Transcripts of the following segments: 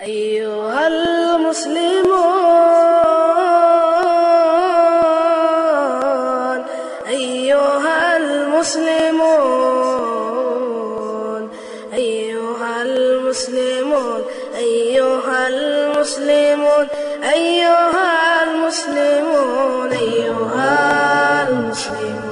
أيها المسلمون أيها المسلمون أيها المسلمون أيها المسلمون أيها المسلمون أيها المسلمون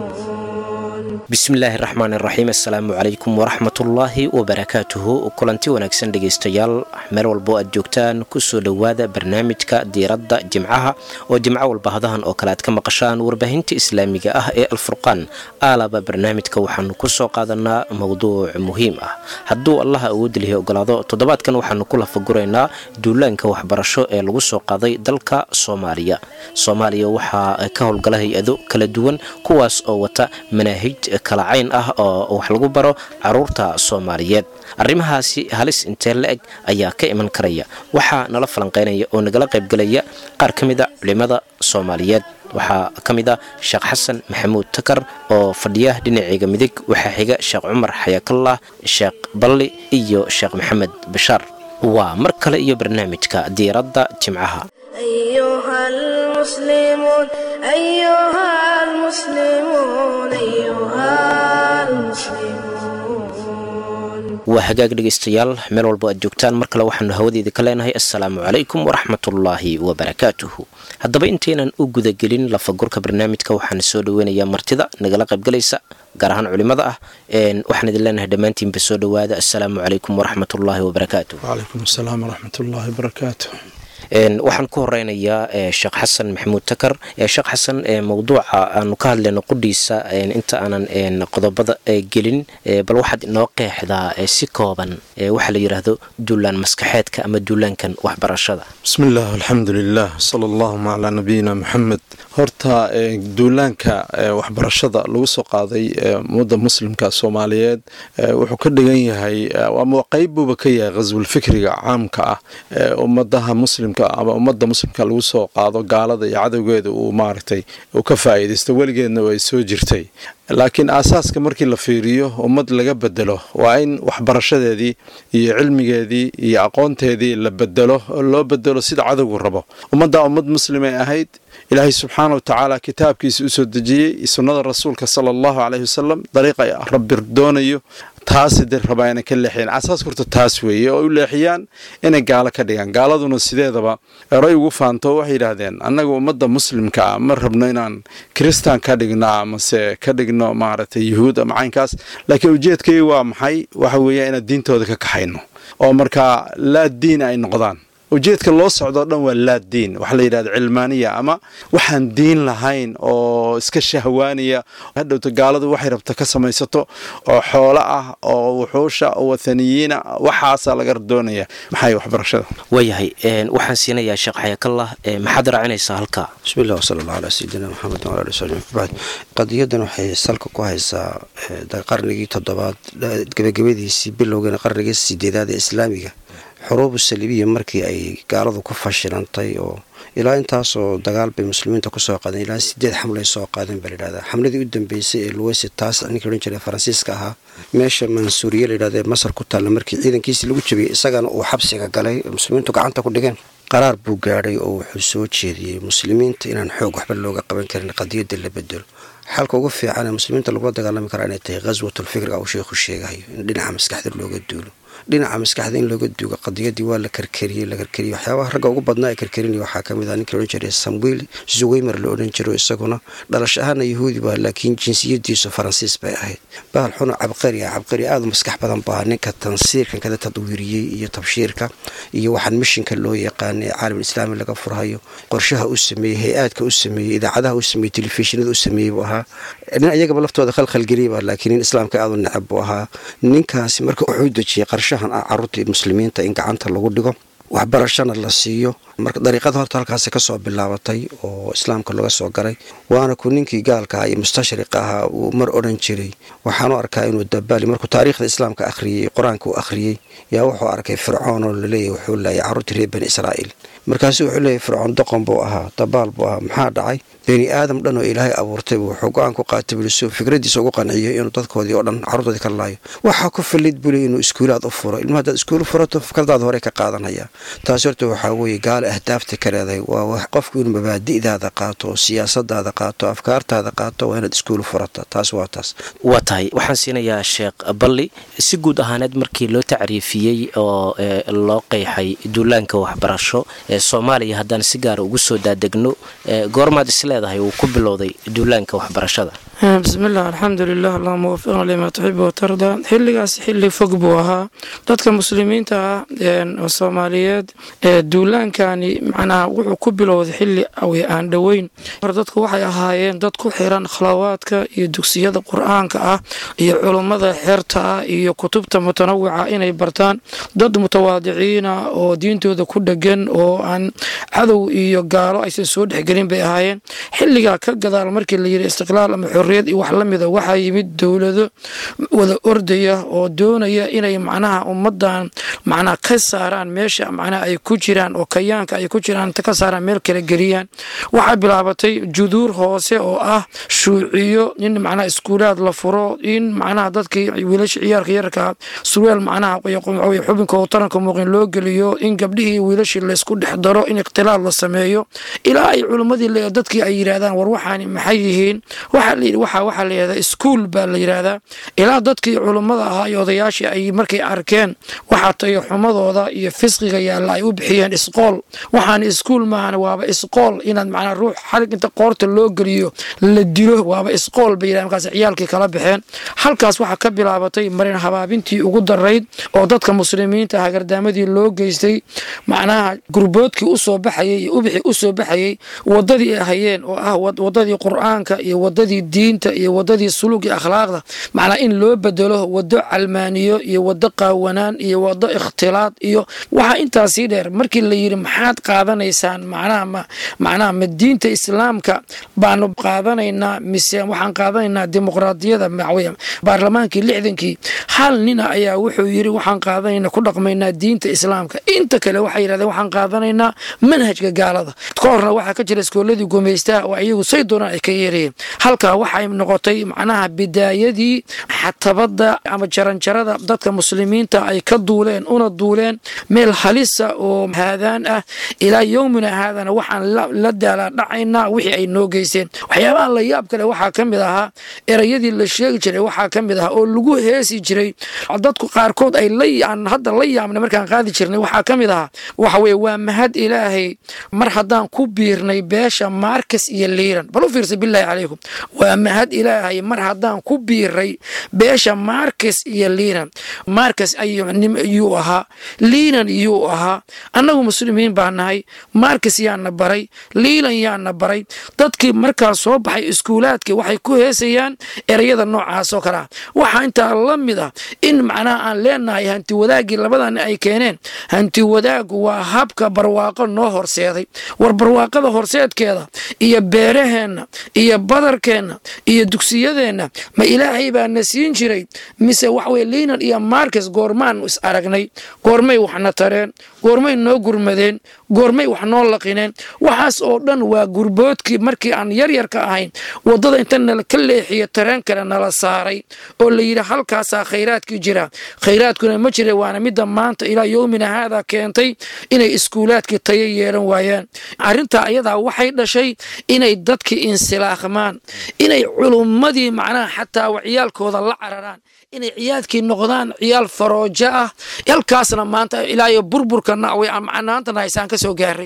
bismillaahi raxmaan iraxiim assalaamu calaykum waraxmatullaahi wabarakaatuhu kulanti wanaagsan dhegaystayaal meel walbo aad joogtaan kusoo dhowaada barnaamijka diiradda jimcaha oo jimco walba hadahan oo kale aad ka maqashaan warbaahinta islaamiga ah ee alfurqaan aalaba barnaamijka waxaanu kusoo qaadanaa mowduuc muhiim ah hadduu allaha awoodilihi ogolaado toddobaadkan waxaanu ku lafaguraynaa duulaanka waxbarasho ee lagu soo qaaday dalka soomaaliya soomaaliya waxaa ka howlgala hay-ado kala duwan kuwaas oo wata manaahij kala cayn ah oo wax lagu baro caruurta soomaaliyeed arrimahaasi halis intee la eg ayaa ka iman karaya waxaa nala falanqeynaya oo nagala qaybgelaya qaar ka mid a culimada soomaaliyeed waxaa ka mid ah sheekh xasan maxamuud takar oo fadhiya dhinaceega midig waxaa xiga sheekh cumar xayaakallah sheekh balli iyo sheekh maxamed bashaar waa mar kale iyo barnaamijka diiradda jimcaha أيها المسلمون أيها المسلمون أيها المسلمون waa hagaag dhegaystayaal meel walbo aad joogtaan mar kale waxaanu hawadeeda ka leenahay assalaamu calaykum waraxmatullaahi wabarakaatuhu haddaba intaynan u gudagelin lafagurka barnaamijka waxaan soo dhaweynayaa martida nagala qaybgalaysa gaar ahaan culimada ah waxaan idin leenahay dhammaantiinba soo dhowaada assalaamu calaykum waraxmatullaahi wabarakaatuh wcalaykum asalaam waraxmat ullaahi barakaatu waxaan ku horeynayaa sheekh xasan maxamuud takar sheekh xasan mowduuca aanu ka hadlayno qudhiisa inta aanan qodobada gelin bal waxaad inoo qeexdaa si kooban waxaa la yidhaahdo duulaan maskaxeedka ama duulaankan waxbarashada bismi illah alxamdu lilah sala allahuma calaa nabiyina maxamed horta duulaanka waxbarashada lagu soo qaaday ummadda muslimka soomaaliyeed wuxuu ka dhigan yahay ama qeyb buuba ka yahay khaswulfikriga caamka ah ummadaha muslimka ama ummadda muslimka lagu soo qaado gaalada iyo cadowgeeda uu maaragtay uu ka faa'iidaysto weligeedna way soo jirtay laakiin aasaaska markii la fiiriyo ummad laga bedelo waa in waxbarashadeedii iyo cilmigeedii iyo aqoonteedii la bedelo oo loo bedelo sida cadowgu rabo ummaddaa ummad muslimay ahayd ilaahay subxaana wa tacaala kitaabkiisa u soo dejiyey sunnada rasuulka sala allahu caleyhi wasalam dariiqa rabbi doonayo taasi de rabaa inay ka leexiyaan asaas horta taas weeye oo u leexiyaan inay gaalo ka dhigaan gaaladuna sideedaba eray ugu faanto waxay yidhaahdeen annaga ummadda muslimka ah ma rabno inaan kristan ka dhigno amase ka dhigno maaragtay yuhuud ama caynkaas laakiin ujeedkay waa maxay waxa weeya inaan diintooda ka kaxayno oo markaa laa diin ay noqdaan ujeedka loo socdoo dhan waa laa diin waxaa la yidhahda cilmaaniya ama waxaan diin lahayn oo iska shahwaaniya hadhowta gaaladu waxay rabta ka samaysato oo xoolo ah oo wuxuusha oo wathaniyiina waxaasaa laga doonaya maxay waxbarashada waayahay waxaan siinayaa sheekh xayaakallah maxaad raacinaysaa halkaa bismi illah wsala allah calaa sayidina maxamed wala ali wsabi bacd qadiyadan waxay salka ku haysaa qarnigii toddobaad gebagabadiisii bilowgeena qarnigii sideedaad ee islaamiga xuruubu saliibiya markii ay gaaladu ku fashilantay oo ilaa intaasoo dagaal bay muslimiinta kusoo qaadeen ilaa sideed xamlay soo qaadeen baa layidhahdaa xamladii u dambeysay ee luweysi taas ninkii odhan jiray faransiiska ahaa meesha mansuuriye layidhahda ee masar ku taalla markii ciidankiisii lagu jabiyey isagana uu xabsiga galay muslimiintu gacanta ku dhigeen qaraar buu gaadhay oo wuxuu soo jeediyey muslimiinta inaan xoog waxba looga qaban karin qadiyadda la bedelo xalka ugu fiican ee muslimiinta lagula dagaalami karaa inay tahay khaswatulfikriga uu sheikhu sheegahayo in dhinaca maskaxda looga duulo dhinaca maskaxda in looga duugo qadiyadii waa la karkariyey la karkariyey waxyaabaha ragga ugu badnaa ee karkarinaya waxaa ka mid ah ninkii odhan jiray samuel zuweymer la odhan jiro isaguna dhalash ahaana yahuudi baa laakiin jinsiyadiisu faransiis bay ahayd bahal xuna cabqari ah cabqari aada u maskax badan baa ninka tansiirkan kada tadwiiriyey iyo tabshiirka iyo waxaan mishinka loo yaqaana ee caalam islaami laga furhayo qorshaha u sameeyey hay-aadka u sameeyey idaacadaha u sameeyey telefishinada u sameeyey buu ahaa nin iyagaba laftooda khalkhalgeliyaba laakiin nin islaamka aada u necab buu ahaa ninkaasi marka wuxuu dejiyey qarshahan ah caruurtii muslimiinta in gacanta lagu dhigo waxbarashana la siiyo marka dariiqada horta halkaasi kasoo bilaabatay oo islaamka laga soo garay waana ku ninkii gaalka ah iyo mustashriqa ahaa uu mar odhan jiray waxaanu arkaa inuu dabaali markuu taariikhda islaamka akhriyey qur-aanka uu akhriyey yaa wuxuu arkay fircoon oo laleeyahy wuxuu laayay carruurtii reer bani israa'iil markaasu wuxuu leeyahy fircoon doqon buu ahaa dabaal buu ahaa maxaa dhacay bani aadam dhan oo ilaahay abuurtay wuxuu go-aan ku qaatay buli suu fikradiisa ugu qanciyo inuu dadkoodii oo dhan carruurtoodii ka laayo waxaa ku fillid buli inuu iskuulaad u furo ilma haddaad iskuul furato fikradaada hore ka qaadanaya taasi horta waxaa weeye gaale ahdaafta ka leedahay waa qofku inuu mabaadi'daada qaato siyaasadaada qaato afkaartaada qaato waa inaad iskuul furata taas waa taas waa tahay waxaan siinayaa sheekh balli si guud ahaaneed markii loo tacriifiyey oo loo qeexay duulaanka waxbarasho ee soomaaliya haddaan si gaara ugu soo daadegno goormaad is leedahay uu ku bilowday duulaanka waxbarashada bismillaah alxamdulilah allahuma wafiqna limaa tuxibu watardaa xilligaas xilli fog buu ahaa dadka muslimiinta ah oo soomaaliyeed duulaankani macnaha wuxuu ku bilowday xilli awi aan dhoweyn hore dadku waxay ahaayeen dad ku xiran khlawaadka iyo dugsiyada qur-aanka ah iyo culummada xeerta ah iyo kutubta mutanawica inay bartaan dad mutawaadiciina oo diintooda ku dhegan oo aan cadow iyo gaalo aysan soo dhexgelin bay ahaayeen xilligaa ka gadaal markii la yidhi istiqlaal ama xorriyad iyo wax la mida waxaa yimid dowlado wada ordaya oo doonaya inay macnaha ummadan macnaha ka saaraan meesha macnaha ay ku jiraan oo kayaanka ay ku jiraan ka saaraan meel kala geliyaan waxaa bilaabatay juduur hoose oo ah shuuciyo in macnaha iskuulaad la furo in macnaha dadkii wiilasha ciyaarka yarka surweel macnaha xubinka oo taranka muuqin loo geliyo in gabdhihii wiilashii laysku dhex daro in ikhtilaal la sameeyo ilaa ay culimmadii dadkii ay yidhaahdaan war waxaani maxay yihiin waxaa la yidhi waxa waxaa la yidhahdaa iskuul baa la yidhaahdaa ilaa dadkii culummada ahaa iyo odayaashii ay markay arkeen waxaa tayo xumadooda iyo fisqiga yaalla ay u bixiyeen isqool waxaan iskuul maahan waaba isqool inaad macnaa ruux xalig inta qoorta loo geliyo la dilo waaba isqool bay yidhahdeen markaas ciyaalkii kala baxeen halkaas waxaa ka bilaabatay marin habaabintii ugu darayd oo dadka muslimiinta hagardaamadii loo geystay macnaha gurboodkii u soo baxayay iyo ubixii u soo baxayay waddadii ay hayeen oo ah waddadii qur'aanka iyo waddadii diinta iyo waddadii suluugii akhlaaqda macnaa in loo bedelo waddo calmaaniyo iyo waddo qaawanaan iyo waddo ikhtilaad iyo waxaa intaasii dheer markii la yidhi maxaad qaadanaysaan macnaha ma macnaha ma diinta islaamka baanu qaadanaynaa mise waxaan qaadanaynaa dimuqraadiyada maxweye baarlamaankii lixdankii hal nina ayaa wuxuu yidhi waxaan qaadanaynaa ku dhaqmaynaa diinta islaamka inta kale waxay yidhahdeen waxaan qaadanaynaa manhajka gaalada ka horna waxaa ka jira iskooladii gumaystaha oo iyagu say doonaan ay ka yeerayeen halkaa waxay noqotay macnaha bidaayadii xatabada ama jaranjarada dadka muslimiinta ay ka duuleen una duuleen meel halisa oo haadaan ah ilaa yowmina haadana waxaan la daalaa dhacaynaa wixii ay noo geysteen waxyaabaha la yaab kale waxaa ka mid ahaa erayadii la sheegi jiray waxaa ka mid ahaa oo lagu heesi jiray dadku qaarkood ay aan hadda la yaabnay markaan qaadi jirnay waxaa ka mid ahaa waxa weye waa mahad ilaahay mar haddaan ku biirnay beesha maarkas iyo liiran bal u fiirsa bilaahi calaykum waa mahad ilaahay mar haddaan ku biiray beesha maarkas iyo liinan maarkas ayuu ahaa liinan yuu ahaa annagu muslimiin baa nahay maarkas yaana baray liilan yaana baray dadkii markaa soo baxay iskuulaadkii waxay ku heesayaan erayada noocaas oo kale ah waxaa intaa la mid ah in macnaha aan leenahay hanti wadaaggii labadan ay keeneen hanti wadaaggu waa habka barwaaqo noo horseeday war barwaaqada horseedkeeda iyo beeraheenna iyo badarkeenna iyo dugsiyadeenna ma ilaahay baa na siin jiray mise waxweye liinan iyo markes goormaan is aragnay goormay waxna tareen goormay noo gurmadeen goormay wax noo laqineen waxaas oo dhan waa gurboodkii markii aan yaryarka ahayn waddada inta nala ka leexiyo tareen kale nala saaray oo la yidhi halkaasaa khayraadkii jira khayraadkuna ma jira waana midda maanta ilaa yowmina haada keentay inay iskuulaadkii tayo yeelan waayaan arrintaa ayadaa waxay dhashay inay dadkii insilaaqmaan inay culummadii macnaha xataa ciyaalkooda la cararaan inay ciyaadkii noqdaan ciyaal faroojo ah halkaasna maanta ilaayo burburka nacway aan macnaantana haysaan ka soo gaaray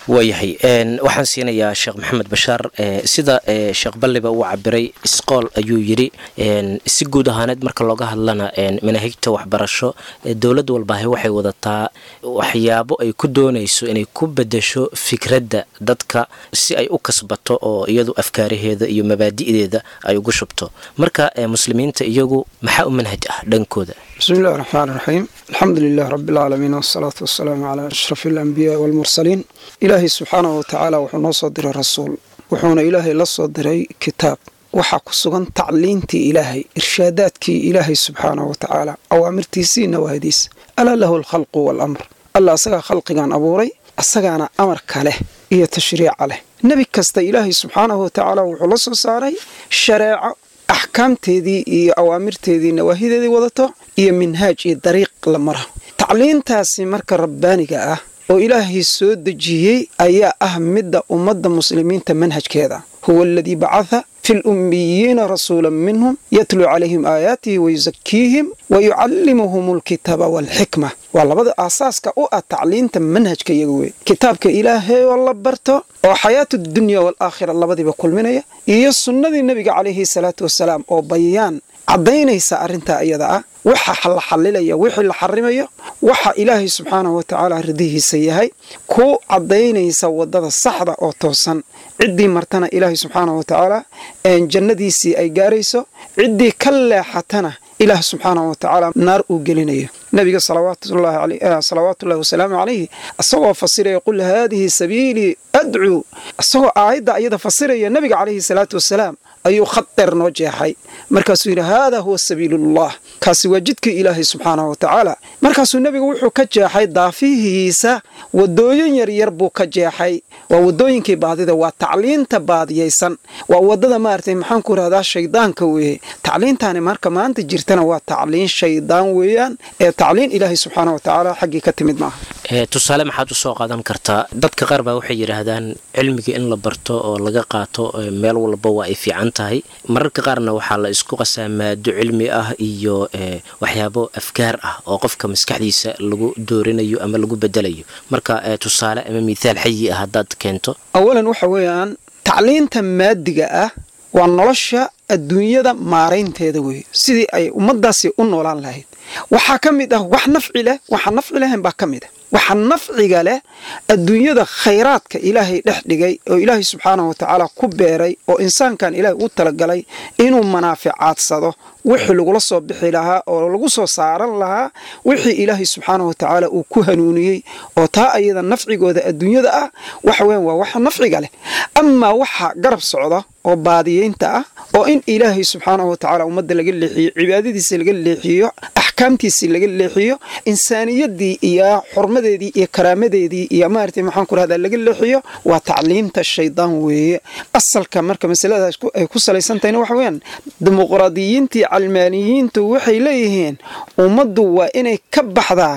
waayahay waxaan siinayaa sheekh maxamed bashaar sida sheekh balliba uu cabiray isqool ayuu yidhi si guud ahaaneed marka looga hadlana manaahijta waxbarasho dowlad walbaahi waxay wadataa waxyaabo ay ku doonayso inay ku bedesho fikradda dadka si ay u kasbato oo iyadu afkaaraheeda iyo mabaadi'deeda ay ugu shubto marka muslimiinta iyagu maxaa u manhaj ah dhankooda bismi illahi raxmaan raxiim alxamdu lilah rabi alcaalamiin wasalaatu wasalaamu calaa ashraf alambiyaai walmursaliin ilaahay subxaanahu watacaala wuxuu noo soo diray rasuul wuxuuna ilaahay la soo diray kitaab waxaa ku sugan tacliintii ilaahay irshaadaadkii ilaahay subxaanahu watacaala awaamirtiisii nawaahdiis alaa lahu alkhalqu waalamr alla asagaa khalqigan abuuray asagaana amarka leh iyo tashriica leh nebi kasta ilaahay subxaanahu watacaala wuxuu la soo saaray shareeco axkaamteedii iyo awaamirteedii nawaahideedii wadato iyo minhaaj iyo dariiq la mara tacliintaasi marka rabbaaniga ah oo ilaahay soo dejiyey ayaa ah midda ummadda muslimiinta manhajkeeda huwa aladii bacatha fi lummiyiina rasuula minhum yatluu calayhim aayaatihi wayusakiihim wayucallimuhum alkitaaba waalxikma waa labada aasaaska u ah tacliinta manhajka iyaga wey kitaabka ilaahay oo la barto oo xayaatu dunya waalaakhira labadiiba kulminaya iyo sunnadii nebiga calayhi salaatu wasalaam oo bayaan caddaynaysa arrintaa iyada ah waxa la xallilaya wixii la xarimayo waxa ilaahay subxaanahu watacaala ridihiisa yahay ku caddaynaysa waddada saxda oo toosan ciddii martana ilaahay subxaanahu watacaala jannadiisii ay gaarayso ciddii ka leexatana ilaah subxaanahu watacaala naar uu gelinayo nabiga salawaatullahi wasalaamu calayhi isagoo fasiraya qul haadihi sabiilii adcuu isagoo aayadda ayada fasiraya nabiga calayhi salaatu wasalaam ayuu khad dheer noo jeexay markaasuu yidhi haadaa huwa sabiilullah kaasi waa jidkii ilaahay subxaanahu watacaala markaasuu nebigu wuxuu ka jeexay daafihiisa wadooyin yaryar buu ka jeexay waa wadooyinkii baadida waa tacliinta baadiyaysan waa wadada maaragtay maxaan ku rahdaa shaydaanka weeye tacliintaani marka maanta jirtana waa tacliin shaydaan weeyaan ee tacliin ilaahay subxaana watacaala xaggii ka timid maaha tusaale maxaad usoo qaadan kartaa dadka qaar baa waxay yidhaahdaan cilmiga in la barto oo laga qaato meel walba waa ay fiican tahay mararka qaarna waxaa la isku qasaa maado cilmi ah iyo waxyaabo afkaar ah oo qofka maskaxdiisa lagu doorinayo ama lagu bedelayo marka tusaale ama mithaal xayi ah haddaad keento awalan waxa weeyaan tacliinta maadiga ah waa nolosha adduunyada maaraynteeda weeye sidii ay ummaddaasi u noolaan lahayd waxaa ka mid ah wax nafci leh waxaa nafci lahayn baa ka mid ah waxa nafciga leh adduunyada khayraadka ilaahay dhex dhigay oo ilaahay subxaanahu watacaala ku beeray oo insaankan ilaahay u talagalay inuu manaaficaadsado wixii lagula soo bixi lahaa oo lagu soo saaran lahaa wixii ilaahay subxaanahu watacaala uu ku hanuuniyey oo taa ayada nafcigooda adduunyada ah waxa weyan waa waxa nafciga leh amaa waxa garab socda oo baadiyeynta ah oo in ilaahay subxaanahu watacaala ummadda laga leexiyo cibaadadiisa laga leexiyo axkaamtiisii laga leexiyo insaaniyadii iyo xurmadeedii iyo karaamadeedii iyo maaragtay maxaan ku rahdaa laga leexiyo waa tacliimta shaydaan weeye asalka marka masaladaas ay ku salaysan tahayna waxa weeyaan dimuqraadiyiintii calmaaniyiintu waxay leeyihiin ummaddu waa inay ka baxdaa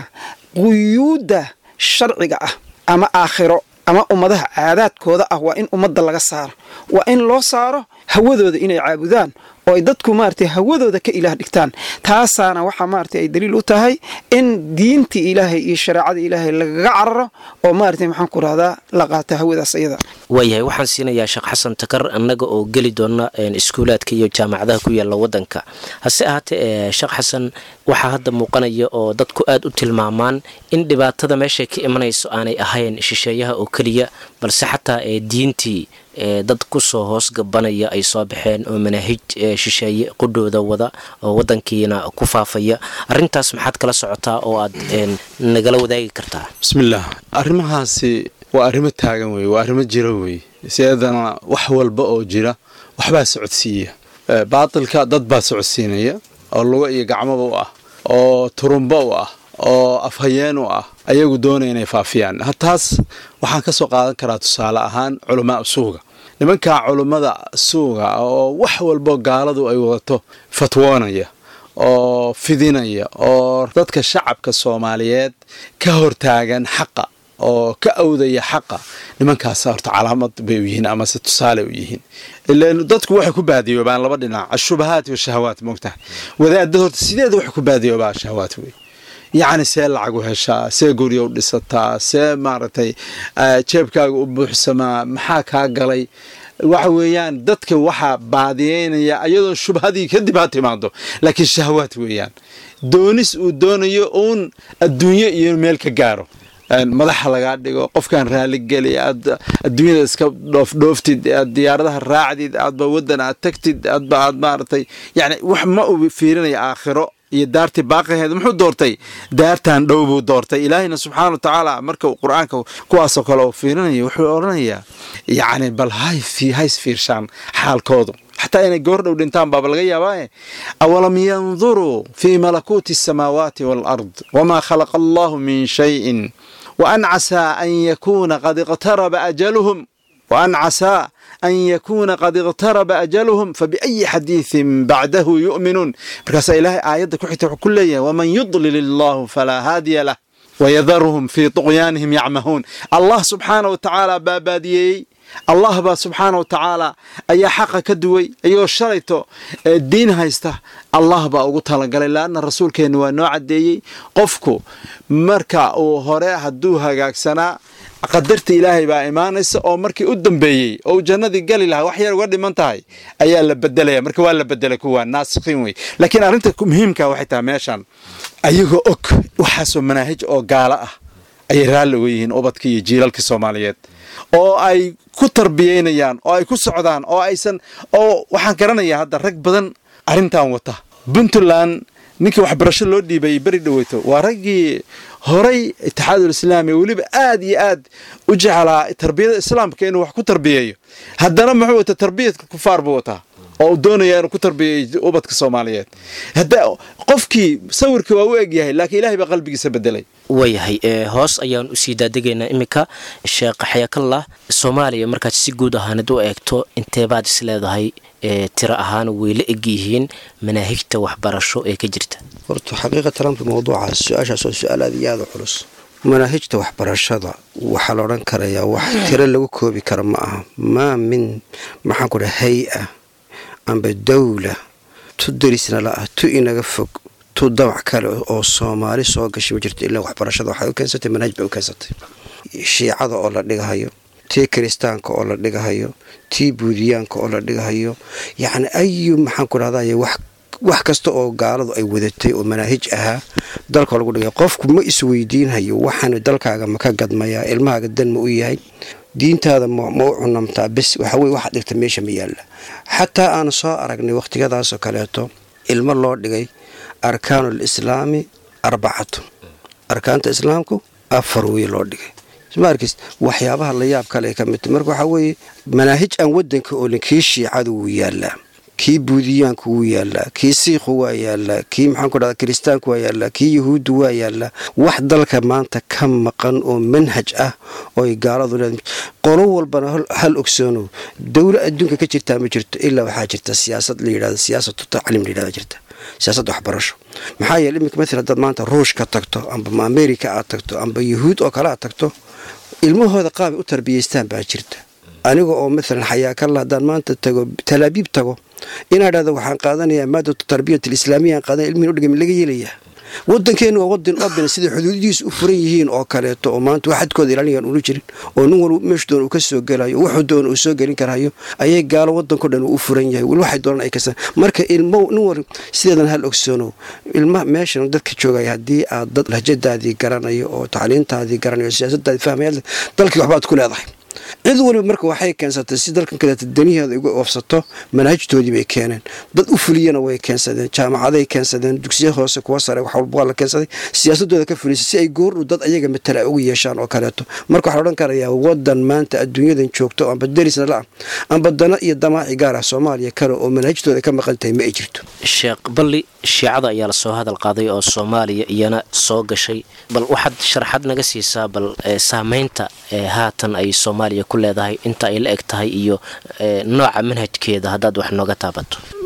quyuudda sharciga ah ama aakhiro ama ummadaha caadaadkooda ah waa in ummadda laga saaro waa in loo saaro hawadooda inay caabudaan oo ay dadku maaragtay hawadooda ka ilaah dhigtaan taasaana waxaa maaragtay ay daliil u tahay in diintii ilaahay iyo shareecada ilaahay lagaga cararo oo maaragtay maxaan ku rahdaa la qaata hawadaas iyada waayahay waxaan siinayaa sheekh xasan takar annaga oo geli doona iskuulaadka iyo jaamacadaha ku yaalla waddanka hase ahaatee sheekh xasan waxaa hadda muuqanaya oo dadku aad u tilmaamaan in dhibaatada meeshay ka imanayso aanay ahayn shisheeyaha oo keliya balse xataa ee diintii dad kusoo hoos gabanaya ay soo baxeen oo manaahij shisheeye qudhooda wada oo wadankiina ku faafaya arintaas maxaad kala socotaa oo aad nagala wadaagi kartaa bismillaah arrimahaasi waa arrimo taagan weye waa arrimo jira weye sideedana wax walba oo jira waxbaa socodsiiya baatilka dad baa socodsiinaya oo lugo iyo gacmoba u ah oo turumbo u ah oo afhayeen u ah ayagu doonaya inay faafiyaan taas waxaan ka soo qaadan karaa tusaale ahaan culamaa suuga nimankaa culummada suuga oo wax walbo gaaladu ay wadato fatwoonaya oo fidinaya oo dadka shacabka soomaaliyeed ka hortaagan xaqa oo ka awdaya xaqa nimankaas horta calaamad bay u yihiin amase tusaale u yihiin ilan dadku waxay ku baadiyoobaan laba dhinac ashubahaat washahawaat moogtahay wadaadad horta sideeda waxay ku baadiyoobaa shahawaat wey yacni see lacag u heshaa see gurya u dhisataa see maaragtay jeebkaaga u buuxsamaa maxaa kaa galay waxa weeyaan dadka waxaa baadiyeynaya iyadoo shubhadii kadib ha timaado laakiin shahwaad weeyaan doonis uu doonayo uun adduunyo iyo meel ka gaaro madaxa lagaa dhigo qofkaan raaligeli aad adduunyada iska dhoofdhooftid aad diyaaradaha raacdid aadba waddan aad tagtid aadba aad maaragtay yani wax ma uu fiirinaya aakhiro iyo daartii baaqaheeda muxuu doortay daartan dhow buu doortay ilaahayna subxaana wa tacaala marka uu qur-aanka kuwaasoo kale uu fiirinayo wuxuu odhanayaa yacni bal hays fiirshaan xaalkoodu xataa inay goor dhow dhintaan baaba laga yaabaaye awalam yanduruu fii malakuuti asamaawaati waalard wamaa khalaqa allahu min shayin waan casaa an yakuuna qad iqtaraba ajaluhum waan casaa an yakuuna qad iqtaraba ajaluhum fabiayi xadiidin bacdahu yu'minuun markaasaa ilaahay aayadda ku xigta wuxuu ku leeyahay waman yudlil illaahu falaa haadiya lah wayadaruhum fii tuqyaanihim yacmahuun allah subxaana wa tacaala baabaadiyeeyey allah baa subxaana wa tacaala ayaa xaqa ka duway iyagoo shalayto diin haysta allah baa ugu talagalay laanna rasuulkeenna waa noo caddeeyey qofku marka uu hore hadduu hagaagsanaa qadarta ilaahay baa imaanaysa oo markii u dambeeyey oo uu jannadii gali lahaa wax yar uga dhiman tahay ayaa la bedelaya marka waa la bedelay kuwa naasikhiin wey laakiin arrinta muhiimka waxay tahay meeshan ayagoo og waxaasoo manaahij oo gaalo ah ayay raalli uga yihiin ubadka iyo jiilalka soomaaliyeed oo ay ku tarbiyeynayaan oo ay ku socdaan oo aysan oo waxaan garanayaa hadda rag badan arrintan wata puntland ninkii waxbarasho loo dhiibayay beri dhaweyto waa raggii horay itixaadul islaami weliba aad iyo aad u jeclaa tarbiyada islaamka inuu wax ku tarbiyeeyo haddana muxuu wataa tarbiyadka kufaar buu wataa oo uu doonaya inuu ku tarbiyeeyo ubadka soomaaliyeed hadda qofkii sawirkii waa u egyahay laakiin ilahay baa qalbigiisa bedelay waayahay hoos ayaan usii daadegaynaa iminka sheekh xayakallah soomaaliya markaad si guud ahaanid u eegto inteebaad is leedahay tiro ahaan way la eg yihiin manaahigta waxbarasho ee ka jirta horta xaqiiqatan amka mawduucaas su-aashaas waa su-aal aad iyo aada u culus manaahijta waxbarashada waxaa la odhan karayaa wax tiro lagu koobi kara ma aha maa min maxaan ku dhaha hay-a amba dawla tu darisna la ah tu inaga fog tu dabac kale oo soomaali soo gashay ma jirto ilaa waxbarashada waxay u keensatay manaahij bay u keensatay shiicada oo la dhigahayo tii kiristaanka oo la dhigahayo tii buudiyaanka oo la dhigahayo yacni ayu maxaan ku dhahday wax wax kasta oo gaaladu ay wadatay oo manaahij ahaa dalka lagu dhigay qofku ma isweydiinhayo waxaanu dalkaaga ma ka gadmayaa ilmahaaga dan ma u yahay diintaada ma u cunamtaa bes waxaweye waxaad dhigta meesha ma yaalla xataa aan soo aragnay wakhtiyadaasoo kaleeto ilmo loo dhigay arkaanul islaami arbacatun arkaanta islaamku afar wey loo dhigay markis waxyaabaha la yaab kale ka midta marka waxaa weeye manaahij aan wadanka oolin kii shiicadu wuu yaallaa kii buudiyaanku wuu yaallaa kii siikhu waa yaallaa kii maxaan ku dhahda kiristaanku waa yaallaa kii yahuuddu waa yaallaa wax dalka maanta ka maqan oo manhaj ah ooy gaaladu leed qolo walbana hal ogsoonow dowlo adduunka ka jirtaa ma jirto ilaa waxaa jirta siyaasad la yidhahdo siyaasatu tacliim la yidhahda jirta siyaasadda waxbarasho maxaa yeele iminka maala hadaad maanta ruushka tagto amba amerika aad tagto amba yahuud oo kale aad tagto ilmahooda qaabay u tarbiyaystaan baa jirta aniga oo maalan xayaakalla haddaan maanta tago talaabiib tago inaa dhahdo waxaan qaadanayaa maadatu tarbiyat alislaamiya aan qaadanaya ilmihin udhigay ma laga yeelayaa wadankeenu waa wadan open siday xuduudihiisu u furan yihiin oo kaleeto oo maanta wax xadkooda ilaalinayaan ula jirin oo nin walba meeshu doon uu ka soo gelayo wuxuu doon uu soo gelin karayo ayay gaalo wadanko dhan uu u furan yahay weli waxay doonaan ay kasan marka ilmo nin war sideedan hal ogsoonow ilma meeshan dadka joogaya haddii aad dad lahjadaadii garanayo oo tacliintaadii garanayo oo siyaasadaadii fahmaya dalkii waxbaad ku leedahay cid waliba marka waxay keensatay si dalkan kaleeta daniheeda uga oofsato manaahijtoodii bay keeneen dad u fuliyana way keensadeen jaamacaday keensadeen dugsiya hoose kuwa sare wax walba waa la keensaday siyaasadooda ka fulisay si ay goordhow dad ayaga matala ay uga yeeshaan oo kaleeto marka waxaa odhan karayaa wadan maanta adduunyadan joogto amba derisna la-ah amba dana iyo damaaci gaar ah soomaaliya kale oo manaahijtooda ka maqan tahay ma ay jirto sheekh balli shiicada ayaa lasoo hadal qaaday oo soomaaliya iyana soo gashay bal waxaad sharaxad naga siisaa bal saameynta haatan ay soomaaliya ku leedahay inta ay la eg tahay iyo nooca manhajkeeda haddaad wax nooga taabato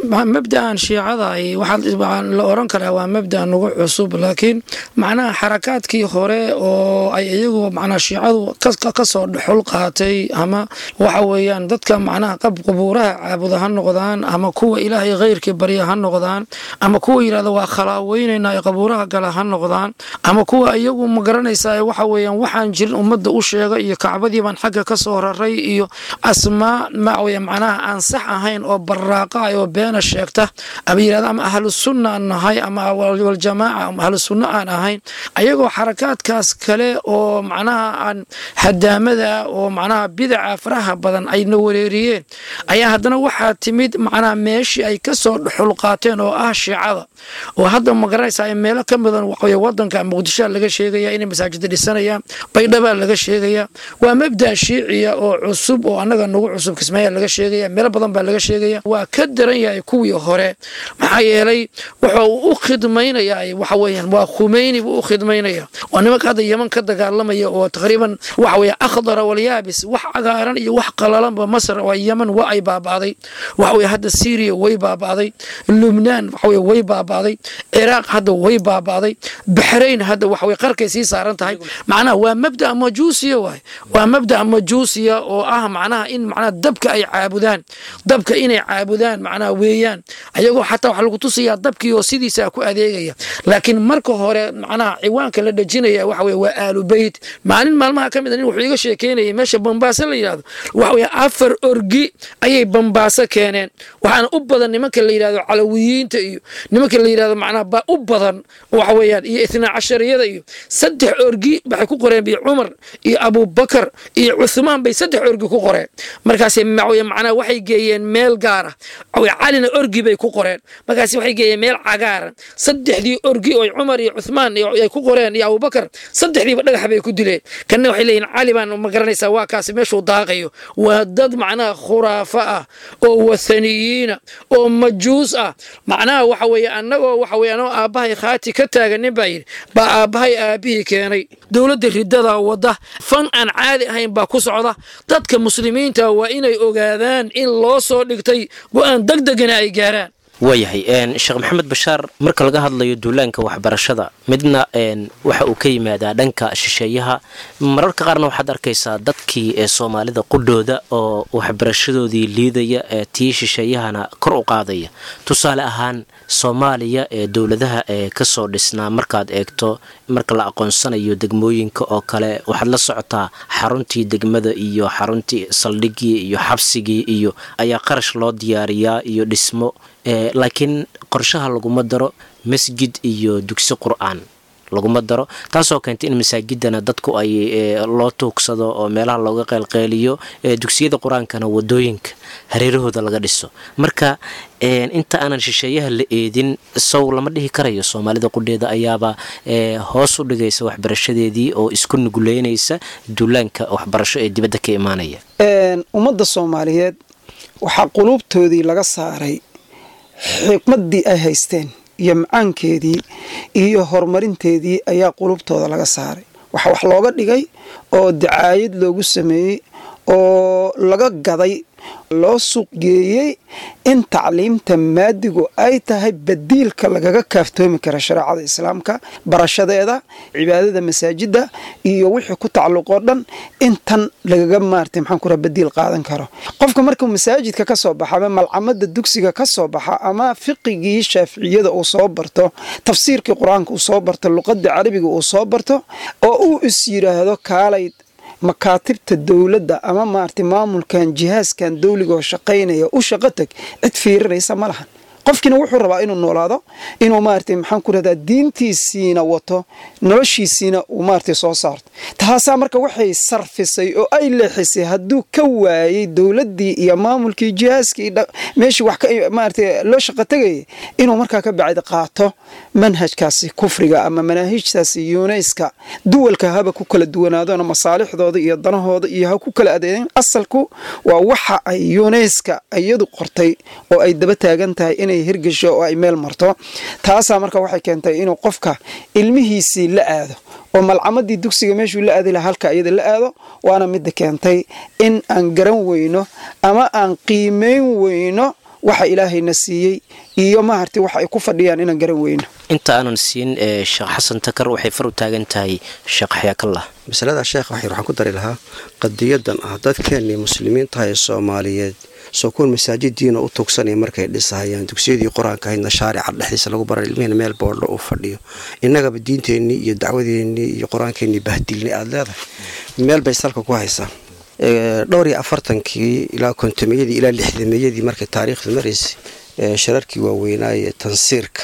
mabda'an shiicada waxaa la oran karaa waa mabda nagu cusub laakiin macnaha xarakaadkii hore oo ay iyagu macnaha shiicadu kasoo dhexul qaatay ama waxa weeyaan dadka macnaha qab qubuuraha caabuda ha noqdaan ama kuwa ilaahay khayrkii barya ha noqdaan ama kuwa yidhahda waa khalaaweynayna ay qabuuraha gala ha noqdaan ama kuwa iyagu ma garanaysaa waxa weeyaan waxaan jirin ummadda u sheega iyo kacbadii baan xagga ka soo raray iyo asmaa maaweye macnaha aan sax ahayn oo baraaqa ah oo beena sheegta ama yidhahda ama ahlu sunna aan nahay ama waljamaaca ama ahlu sunna aan ahayn ayagoo xarakaadkaas kale oo macnaha aan hadaamada oo macnaha bidaca faraha badan ayna wareeriyeen ayaa haddana waxaa timid macnaha meeshii ay ka soo dhuxul qaateen oo ah shiicada oo hadda ma garanaysaa meelo ka midan waxaweye wadanka muqdishoa laga sheegaya inay masaajida dhisanayaan baydhabaa laga sheegaya waa mabda shiiciya oo cusub oo annaga nagu cusub kismaayaa laga sheegaya meelo badan baa laga sheegaya waa ka daran yahay kuwii hore maxaa yeelay wuxuu u khidmaynayaa waxa weeyaan waa khumeyni buu u khidmaynaya waa nimanka hadda yeman ka dagaalamaya oo taqriiban waxa weeye akhdara walyaabis wax cagaaran iyo wax qalalanba masar waa yeman waa ay baaba'day waxa weye hadda syriya way baaba'day lubnaan waxa weye way baaba'day ciraaq hadda way baaba'day baxrayn hadda waxa weye qarkay sii saaran tahay macnaha waa mabda majuusiya waay waa mabda majuusiya oo ah macnaha in macnaha dabka ay caabudaan dabka inay caabudaan macnaha weeyaan ayagoo xataa waxa lagu tusayaa dabkii oo sidiisa ku adeegaya laakiin marka hore macnaha ciwaanka la dhejinaya waxa weye waa aalu beyt maalin maalmaha ka mid a nin wuxuu iga sheekeynayay meesha bambaaso la yidhahdo waxa weye afar orgi ayay bambaaso keeneen waxaana u badan nimanka la yidhahdo calawiyiinta iyo nimanka la yidhahdo macnaha ba u badan waxa weeyaan iyo itnaa cashariyada iyo saddex orgi waxay ku qoreen bi cumar iyo abubakar iyo cuthmaan bay saddex orgi ku qoreen markaas macnaha waxay geeyeen meel gaara calina orgi bay ku qoreen markaas waxay geeyeen meel cagaaran saddexdii orgi oo cumar iyo cuthmaan ay ku qoreen iyo abubakar saddexdiiba dhagax bay ku dileen kanna waxay leeyihin cali baan ma garanaysaa waa kaasi meeshuu daaqayo waa dad macnaha khuraafa ah oo wathaniyiina oo majuus ah macnaha waxa weeye annagoo waxa weye anoo aabbahay khaati ka taaganin baa yidhi baa aabbahay aabihii keenay dowladda ridada wadda fan aan caadi ahayn baa ku socda dadka muslimiinta waa inay ogaadaan in loo soo dhigtay go-aan degdegana ay gaaraan waayahay sheekh maxamed bashaar marka laga hadlayo duulaanka waxbarashada midna waxa uu ka yimaadaa dhanka shisheeyaha mararka qaarna waxaad arkaysaa dadkii ee soomaalida qudhooda oo waxbarashadoodii liidaya ee tii shisheeyahana kor u qaadaya tusaale ahaan soomaaliya ee dowladaha ee kasoo dhisnaa markaad eegto marka la aqoonsanayo degmooyinka oo kale waxaad la socotaa xaruntii degmada iyo xaruntii saldhigii iyo xabsigii iyo ayaa qarash loo diyaariyaa iyo dhismo laakiin qorshaha laguma daro masjid iyo dugsi qur-aan laguma daro taasoo keentay in masaajidana dadku ay loo tuugsado oo meelaha looga qeylqeyliyo dugsiyada qur-aankana wadooyinka hareerahooda laga dhiso marka inta aanan shisheeyaha la eedin sow lama dhihi karayo soomaalida qudheeda ayaaba hoos u dhigaysa waxbarashadeedii oo isku nuguleynaysa duulaanka waxbarasho ee dibadda ka imaanaya ummadda soomaaliyeed waxaa quluubtoodii laga saaray xikmaddii ay haysteen iyo macaankeedii iyo horumarinteedii ayaa qulubtooda laga saaray waxa wax looga dhigay oo dacaayad loogu sameeyey oo laga gaday loo suuqgeeyey in tacliimta maadigu ay tahay badiilka lagaga kaaftoomi kara shareecada islaamka barashadeeda cibaadada masaajida iyo wixii ku tacalluqoo dhan intan lagaga maartay maxaan ku raha badiil qaadan karo qofka markuu masaajidka ka soo baxa ama malcamada dugsiga ka soo baxa ama fiqigii shaaficiyada uu soo barto tafsiirkii qur-aanka uu soo barto luqadii carabiga uu soo barto oo uu is yidhaahdo kaalay makaatibta dowladda ama maaragtay maamulkan jihaaskan dawligaoo shaqaynaya u shaqo teg cid fiirinaysa ma lahan qofkiina wuxuu rabaa inuu noolaado inuu maaragtay maxaan ku rahdaa diintiisiina wato noloshiisiina uu maaragtay soo saarto taasaa marka waxay sarfisay oo ay leexisay hadduu ka waayey dowladdii iyo maamulkii jihaaskii meeshii wax maaragtay loo shaqo tegayay inuu markaa ka bacdi qaato manhajkaasi kufriga ama manaahijtaasi yuuneyska duwalka haba ku kala duwanaadona masaalixdooda iyo danahooda iyo ha ku kala adeegeen asalku waa waxa ay yuuneyska iyadu qortay oo ay daba taagan tahay inay hirgesho oo ay meel marto taasaa marka waxay keentay inuu qofka ilmihiisii la aado oo malcamadii dugsiga meeshuu la aadi laha halka iyada la aado waana midda keentay in aan garan weyno ama aan qiimeyn weyno waxa ilaahayna siiyey iyo maarti waxa ay ku fadhiyaan inaan garan weyno inta aanan siin sheekh xasan takar waxay far u taagan tahay sheekh xyaakallah masalada sheekh waxyar waxaan ku dari lahaa qadiyadan ah dadkeennii muslimiintaha ee soomaaliyeed soo kuwan masaajidiina u tugsanaya markay dhisahayaan dugsiyadii qur-aanka ahaydna shaarica dhexdiisa lagu baray ilmihina meel boodho uu fadhiyo innagaba diinteennii iyo dacwadeennii iyo qur-aankeennii bahdilni aada leedahay meel bay salka ku haysaa dhowr iyo afartankii ilaa kontomeyadii ilaa lixdameeyadii markay taariikhda maraysay shararkii waaweynaaye tansiirka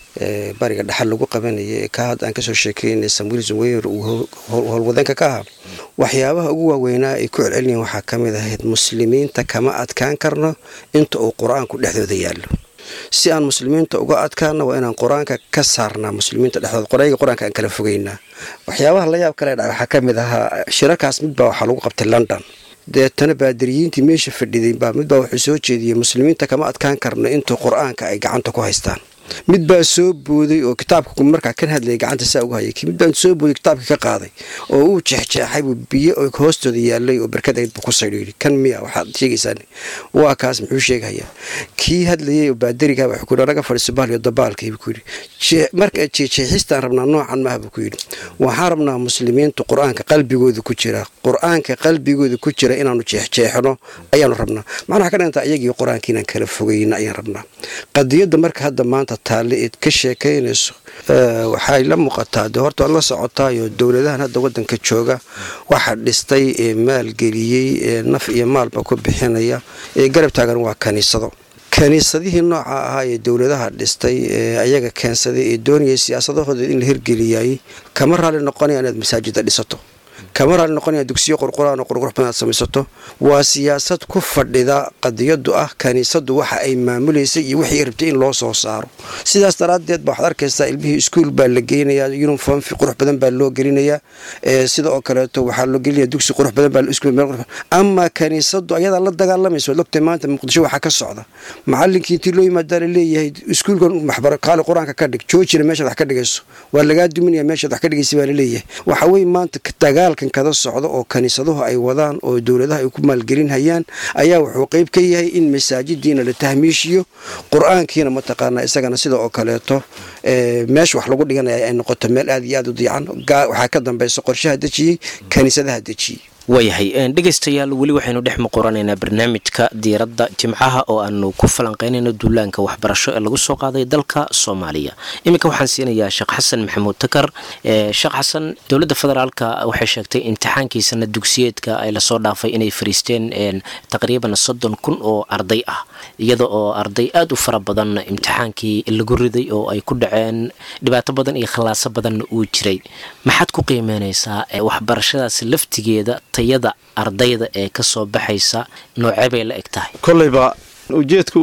bariga dhexal lagu qabanaya ee ka hadda aan kasoo sheekeynay samuilson weyer uu howlwadeenka ka ahaa waxyaabaha ugu waaweynaa ay ku celcelinayan waxaa ka mid ahayd muslimiinta kama adkaan karno inta uu qur-aanku dhexdooda yaallo si aan muslimiinta uga adkaana waa inaan qur-aanka ka saarnaa muslimiinta dhexdooda qorayga qur-aanka aan kala fogeynaa waxyaabaha la yaab kale dha waxaa ka mid ahaa shirarkaas midbaa waxaa lagu qabtay london deetana baadiriyiintii meesha fadhiday baa midbaa wuxuu soo jeediyey muslimiinta kama adkaan karno intuu qur-aanka ay gacanta ku haystaan mid baa soo booday oo kitaabka markaa kan hadlayay gacanta saa uga hayay mid baa soo booday kitaabka ka qaaday oo uu jeexjeexay buu biyo oo hoostooda yaalay oo barkadayd buu ku saydhiiri kan miya waxaad sheegaysaan waa kaas muxuu sheegayaa kii hadlayay oo baadariga wuxuu kuyidhi anaga fadhiiso bahliyo dabaalkii buu kuyidhi marka jeexjeexistaan rabnaa noocan maaha buu kuyidhi waxaan rabnaa muslimiintu qur-aanka qalbigooda ku jira qur-aanka qalbigooda ku jira inaanu jeexjeexno ayaanu rabnaa macnaha ka dhantaa iyagii qur-aanka inaan kala fogeyna ayaan rabnaa qadiyadda marka hadda maanta taalle eed ka sheekaynayso waxay la muuqataa de horta waad la socotaayo dowladahan hadda wadanka jooga waxa dhistay ee maalgeliyey ee naf iyo maalba ku bixinaya ee garab taagan waa kaniisado kaniisadihii nooca ahaa ee dowladaha dhistay ee ayaga keensaday ee doonayay siyaasadahooda in la hirgeliyay kama raali noqonaya inaad masaajida dhisato kama raali noqonaya dugsiyo qurquraan oo qurqurux badan aad samaysato waa siyaasad ku fadhida qadiyadu ah kaniisadu waxa ay maamulaysa iyo wixii rabtay in loo soo saaro sidaas daraaddeed ba waxaad arkaysaa ilmihii iskuol baa la geynayaa uniform qurux badan baa loo gelinayaa sida oo kaleeto waxaa loo gelinaya dugsi qurux badan baa ama kaniisadu ayadaa la dagaalamaysa waad ogtay maanta muqdisho waxaa ka socda macalinkii intii loo yimaadaa la leeyahay iskuulkan kaali qur-aanka ka dhig joojina meeshaad wax ka dhigayso waa lagaa duminaya meeshaad wax ka dhigaysa baa laleeyahay waxa weye maanta dagaalkan kada socda oo kaniisaduhu ay wadaan oo dowladaha ay ku maalgelinhayaan ayaa wuxuu qeyb ka yahay in masaajidiina la tahmiishiyo qur-aankiina mataqaanaa isagana sida oo kaleeto meesha wax lagu dhiganaya ay noqoto meel aad iyo aad u diican waxaa ka dambaysa qorshaha dejiyey kaniisadaha dejiyey waayahay dhegaystayaal weli waxaynu dhex muquranaynaa barnaamijka diiradda jimcaha oo aanu ku falanqeynayno duulaanka waxbarasho ee lagu soo qaaday dalka soomaaliya iminka waxaan siinayaa sheekh xasan maxamuud takar sheekh xasan dowladda federaalka waxay sheegtay imtixaankiisana dugsiyeedka ay lasoo dhaafay inay fariisteen taqriiban soddon kun oo arday ah iyada oo arday aada u fara badan imtixaankii lagu riday oo ay ku dhaceen dhibaato badan iyo khallaaso badanna uu jiray maxaad ku qiimeynaysaa waxbarashadaas laftigeeda tayada ardayda ee ka soo baxaysa noocee bay la eg tahay koleyba ujeedku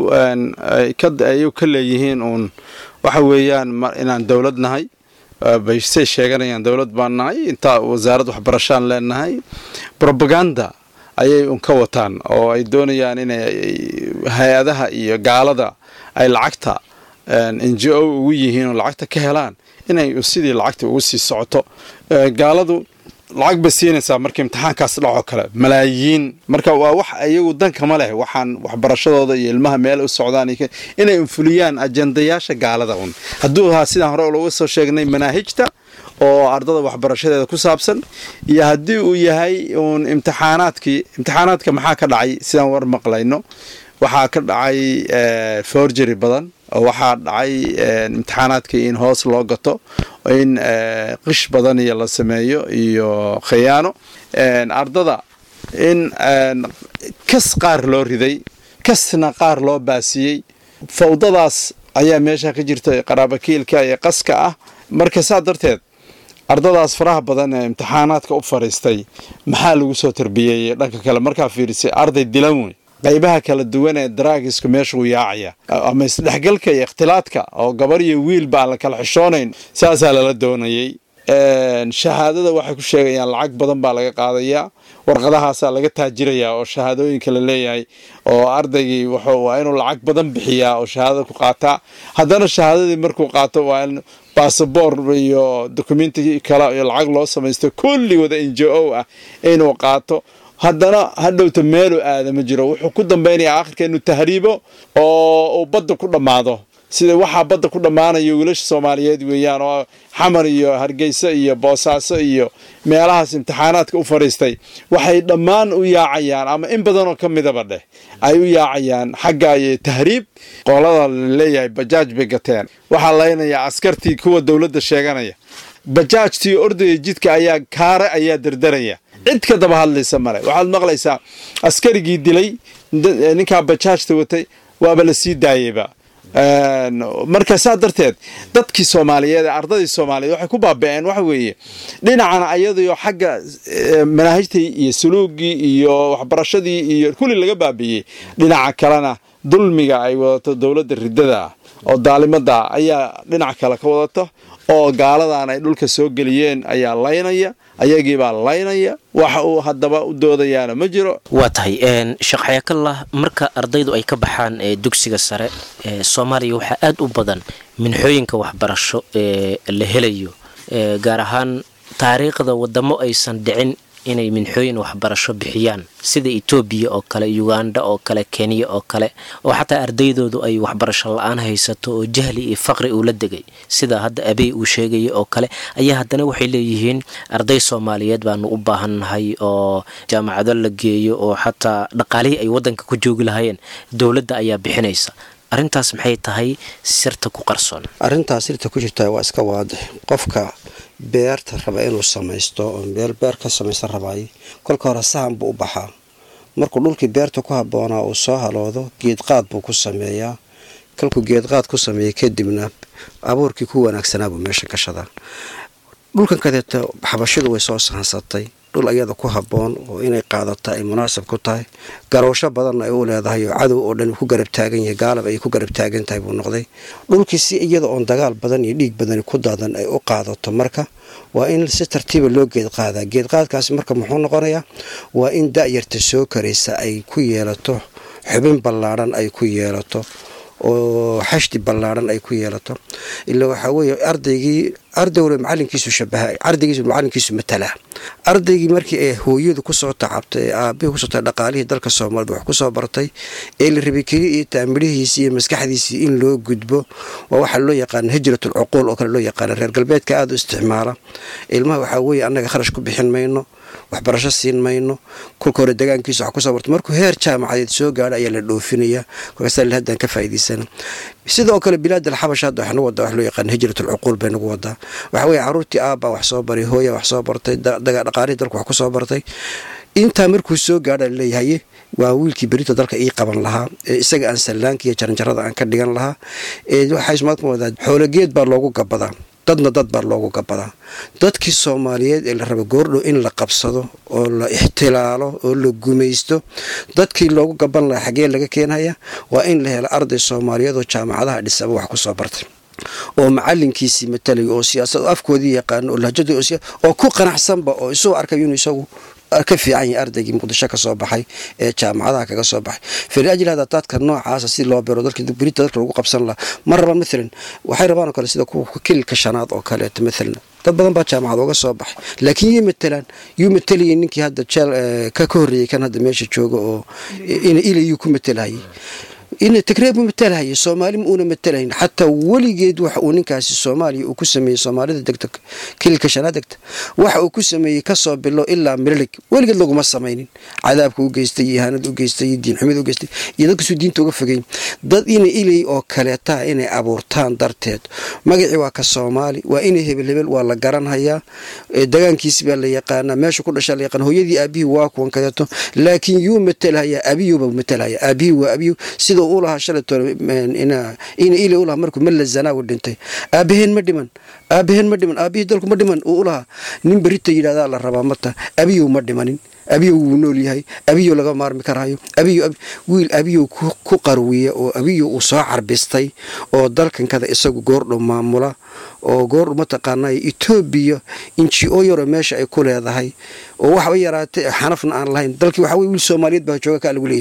ayuu ka leeyihiin uun waxa weeyaan inaan dowlad nahay baysay sheeganayaan dowlad baan nahay intaa wasaarad waxbarashaan leenahay robaganda ayay un ka wataan oo ay doonayaan inay hay-adaha iyo gaalada ay lacagta n j o ugu yihiin oo lacagta ka helaan inay sidii lacagta ugu sii socoto gaaladu lacag bay siinaysaa marka imtixaankaas dhaco kale malaayiin marka waa wax iyagu dankama leh waxaan waxbarashadooda iyo ilmaha meel u socdaan inay unfuliyaan ajendayaasha gaalada un hadduu ahaa sidaan hore looga soo sheegnay manaahijta oo ardada waxbarashadeeda ku saabsan iyo haddii uu yahay uun imtixaanaadkii imtixaanaadka maxaa ka dhacay sidaan war maqlayno waxaa ka dhacay forgery badan oo waxaa dhacay imtixaanaadkii in hoos loo gato in qish badan iyo la sameeyo iyo khiyaano ardada in kas qaar loo riday kasna qaar loo baasiyey fawdadaas ayaa meesha ka jirta qaraabakiilka iyo qaska ah marka saa darteed ardadaas faraha badan ee imtixaanaadka u fadhiistay maxaa lagu soo tarbiyeeyey dhanka kale markaa fiirisay arday dilan wey qaybaha kala duwan ee daraagisku meeshuu yaacaya ama isdhexgalka iyo ikhtilaadka oo gabar iyo wiilba aan la kala xishoonayn saasaa lala doonayey shahaadada waxay ku sheegayaan lacag badan baa laga qaadayaa warqadahaasaa laga taajirayaa oo shahaadooyinka la leeyahay oo ardaygii waa inuu lacag badan bixiyaa oo shahaadada ku qaataa haddana shahaadadii markuu qaato waa in basaboor iyo dokumenti kale iyo lacag loo samaysto kulli wada n j o ah inuu qaato haddana hadhowta meelu aada ma jiro wuxuu ku dambaynayaa aakhirka inuu tahriibo oo uu badda ku dhammaado sida waxaa badda ku dhammaanaya wiilasha soomaaliyeed weeyaan oo xamar iyo hargeysa iyo boosaaso iyo meelahaas imtixaanaadka u fadhiistay waxay dhammaan u yaacayaan ama in badanoo ka midaba dheh ay u yaacayaan xagga tahriib qolada laleeyahay bajaaj bay gateen waxaa laynayaa askartii kuwa dowladda sheeganaya bajaajtii ordaya jidka ayaa kaare ayaa derderaya cid ka daba hadlaysa male waxaad maqlaysaa askarigii dilay ninkaa bajaajta watay waaba la sii daayeyba marka saa darteed dadkii soomaaliyeed ee ardaydii soomaaliyeed waxay ku baaba'een waxa weeye dhinacana ayadayo xagga manaahijtii iyo suluugii iyo waxbarashadii iyo kulli laga baabi'iyey dhinaca kalena dulmiga ay wadato dowladda riddada ah oo daalimada ayaa dhinac kale ka wadato oo gaaladan ay dhulka soo geliyeen ayaa laynaya ayagiibaa laynaya waxa uu haddaba u doodayaana ma jiro waa tahay sheekh xayaakallah marka ardaydu ay ka baxaan dugsiga sare soomaaliya waxaa aada u badan minxooyinka waxbarasho ee la helayo gaar ahaan taariikhda wadamo aysan dhicin inay minxooyin waxbarasho bixiyaan sida etoobiya oo kale uganda oo kale kenya oo kale oo xataa ardaydoodu ay waxbarasho la-aan haysato oo jahli iyo faqri uu la degay sida hadda abey uu sheegaya oo kale ayaa haddana waxay leeyihiin arday soomaaliyeed baanu u baahannahay oo jaamacado la geeyo oo xataa dhaqaalihii ay waddanka ku joogi lahaayeen dowladda ayaa bixinaysa arrintaas maxay tahay sirta ku qarsoon arrintaas sirta ku jirta waa iska waadix qofka beerta raba inuu samaysto oo meel beer ka samaysta rabaay kolka hore sahan buu u baxaa markuu dhulkii beerta ku habboonaa uu soo haloodo geedqaad buu ku sameeyaa kolkuu geedqaad ku sameeya kadibna abuurkii ku wanaagsanaa buu meesha gashadaa dhulkan kadeeta xabashidu way soo sahansatay dhul ayada ku habboon oo inay qaadata ay munaasab ku tahay garowsho badanna ay u leedahay oo cadow oo dhan ku garab taagan yahay gaalab ay ku garab taagan tahay buu noqday dhulkii si iyada oon dagaal badan iyo dhiig badani ku daadan ay u qaadato marka waa in si tartiiba loo geedqaadaa geedqaadkaasi marka muxuu noqonayaa waa in da-yarta soo karaysa ay ku yeelato xubin ballaadhan ay ku yeelato oo xashdi ballaadhan ay ku yeelato ilaa waxaa weeye ardaygii ardayna macalinkiisu shabaha ardaygiisu macalinkiisu matalaa ardaygii markii ay hooyadu kusoo tacabtay ee aabihii kusoo taay dhaqaalihii dalka soomaalida wax kusoo bartay ee la rabay keli iyo taamidhihiisii iyo maskaxdiisii in loo gudbo waa waxaa loo yaqaana hijratul cuquul oo kale loo yaqaana reer galbeedka aada u isticmaala ilmaha waxaa weeye annaga kharash ku bixin mayno waxbarasho siin mayno kolka hore degaankiisa wax kusoo barto markuu heer jaamacadeed soo gaadho ayaa la dhoofinaya kolkaasa haddaan ka faa'iidaysana sidoo kale bilaad alxabash hadda wax nagu wadaa wax loo yaqaan hijratul cuquul bay nagu wadaa waxa weeye caruurtii aabbaa wax soo baray hooya wax soo bartay dhaqaalihii dalku wax kusoo bartay intaa markuu soo gaadha laleeyahay waa wiilkii berita dalka ii qaban lahaa ee isaga aan sallaanka iyo jaranjarada aan ka dhigan lahaa waxaa wadaa xoologeed baa loogu gabadaa dadna dad baa loogu gabadaa dadkii soomaaliyeed ee la raba goordhow in la qabsado oo la ixtilaalo oo la gumaysto dadkii loogu gaban lahaa xaggee laga keenhaya waa in la helo arday soomaaliyeed oo jaamacadaha dhisaba wax kusoo bartay oo macalinkiisii matalay oo siyaasad afkoodii yaqaano oo lahjadii oo ku qanacsanba oo isuu arkay inuu isagu ka fiican yahay ardaygii muqdisho ka soo baxay ee jaamacadaha kaga soo baxay faliajli hada dadka noocaasa si loo biro berita dalka lagu qabsan lahaa ma rabaan maalan waxay rabaan oo kale sida kuwa kililka shanaad oo kaleeto maalan dad badan baa jaamacad uga soo baxay laakiin yay matalaan yuu matalayay ninkii hadda jeel ka ka horreeyey kan hadda meesha jooga oo ilayuu ku matalhayay in tigreeb u matalhaya soomaali ma uuna matalahayn xataa weligeed waxa uu ninkaasi soomaaliya uu ku sameeyey soomaalida degta kililka shanaad degta waxa uu ku sameeyey kasoo bilo ilaa mililig weligeed laguma samaynin cadaabka u geystay iyo ihaanada u geystay iyo diinxumida u geystay iyo dadkasuu diinta uga fogeyn dad ina ilay oo kaleetaa inay abuurtaan darteed magacii waa ka soomaali waa inay hebel hebel waa la garanhayaa dagaankiisi baa la yaqaanaa meesha ku dhashaa la yaqaan hooyadii aabihii waa kuwan kadeeto laakiin yuu matalhayaa abiyuba matalhaya aabihii waa abiyu sida u lahaa shalaytoina ila u lahaa markuu malla zanaawi dhintay aabaheen ma dhiman aabaheen ma dhiman aabihii dalku ma dhiman uu u lahaa nin berita yidhahdaa la rabaa mata abiyow ma dhimanin abiyow wuu nool yahay abiyow laga maarmi karaayo abiyo wiil abiyow ku qarwiya oo abiyow uu soo carbistay oo dalkankada isagu goordhow maamula oo goordhow mataqaanay etoobiya inji o yaroo meesha ay ku leedahay oo waxba yaraatay xanafna aan lahayn dalkii waxa wey wiil soomaaliyeed baa jooga kaa lagu leeyahay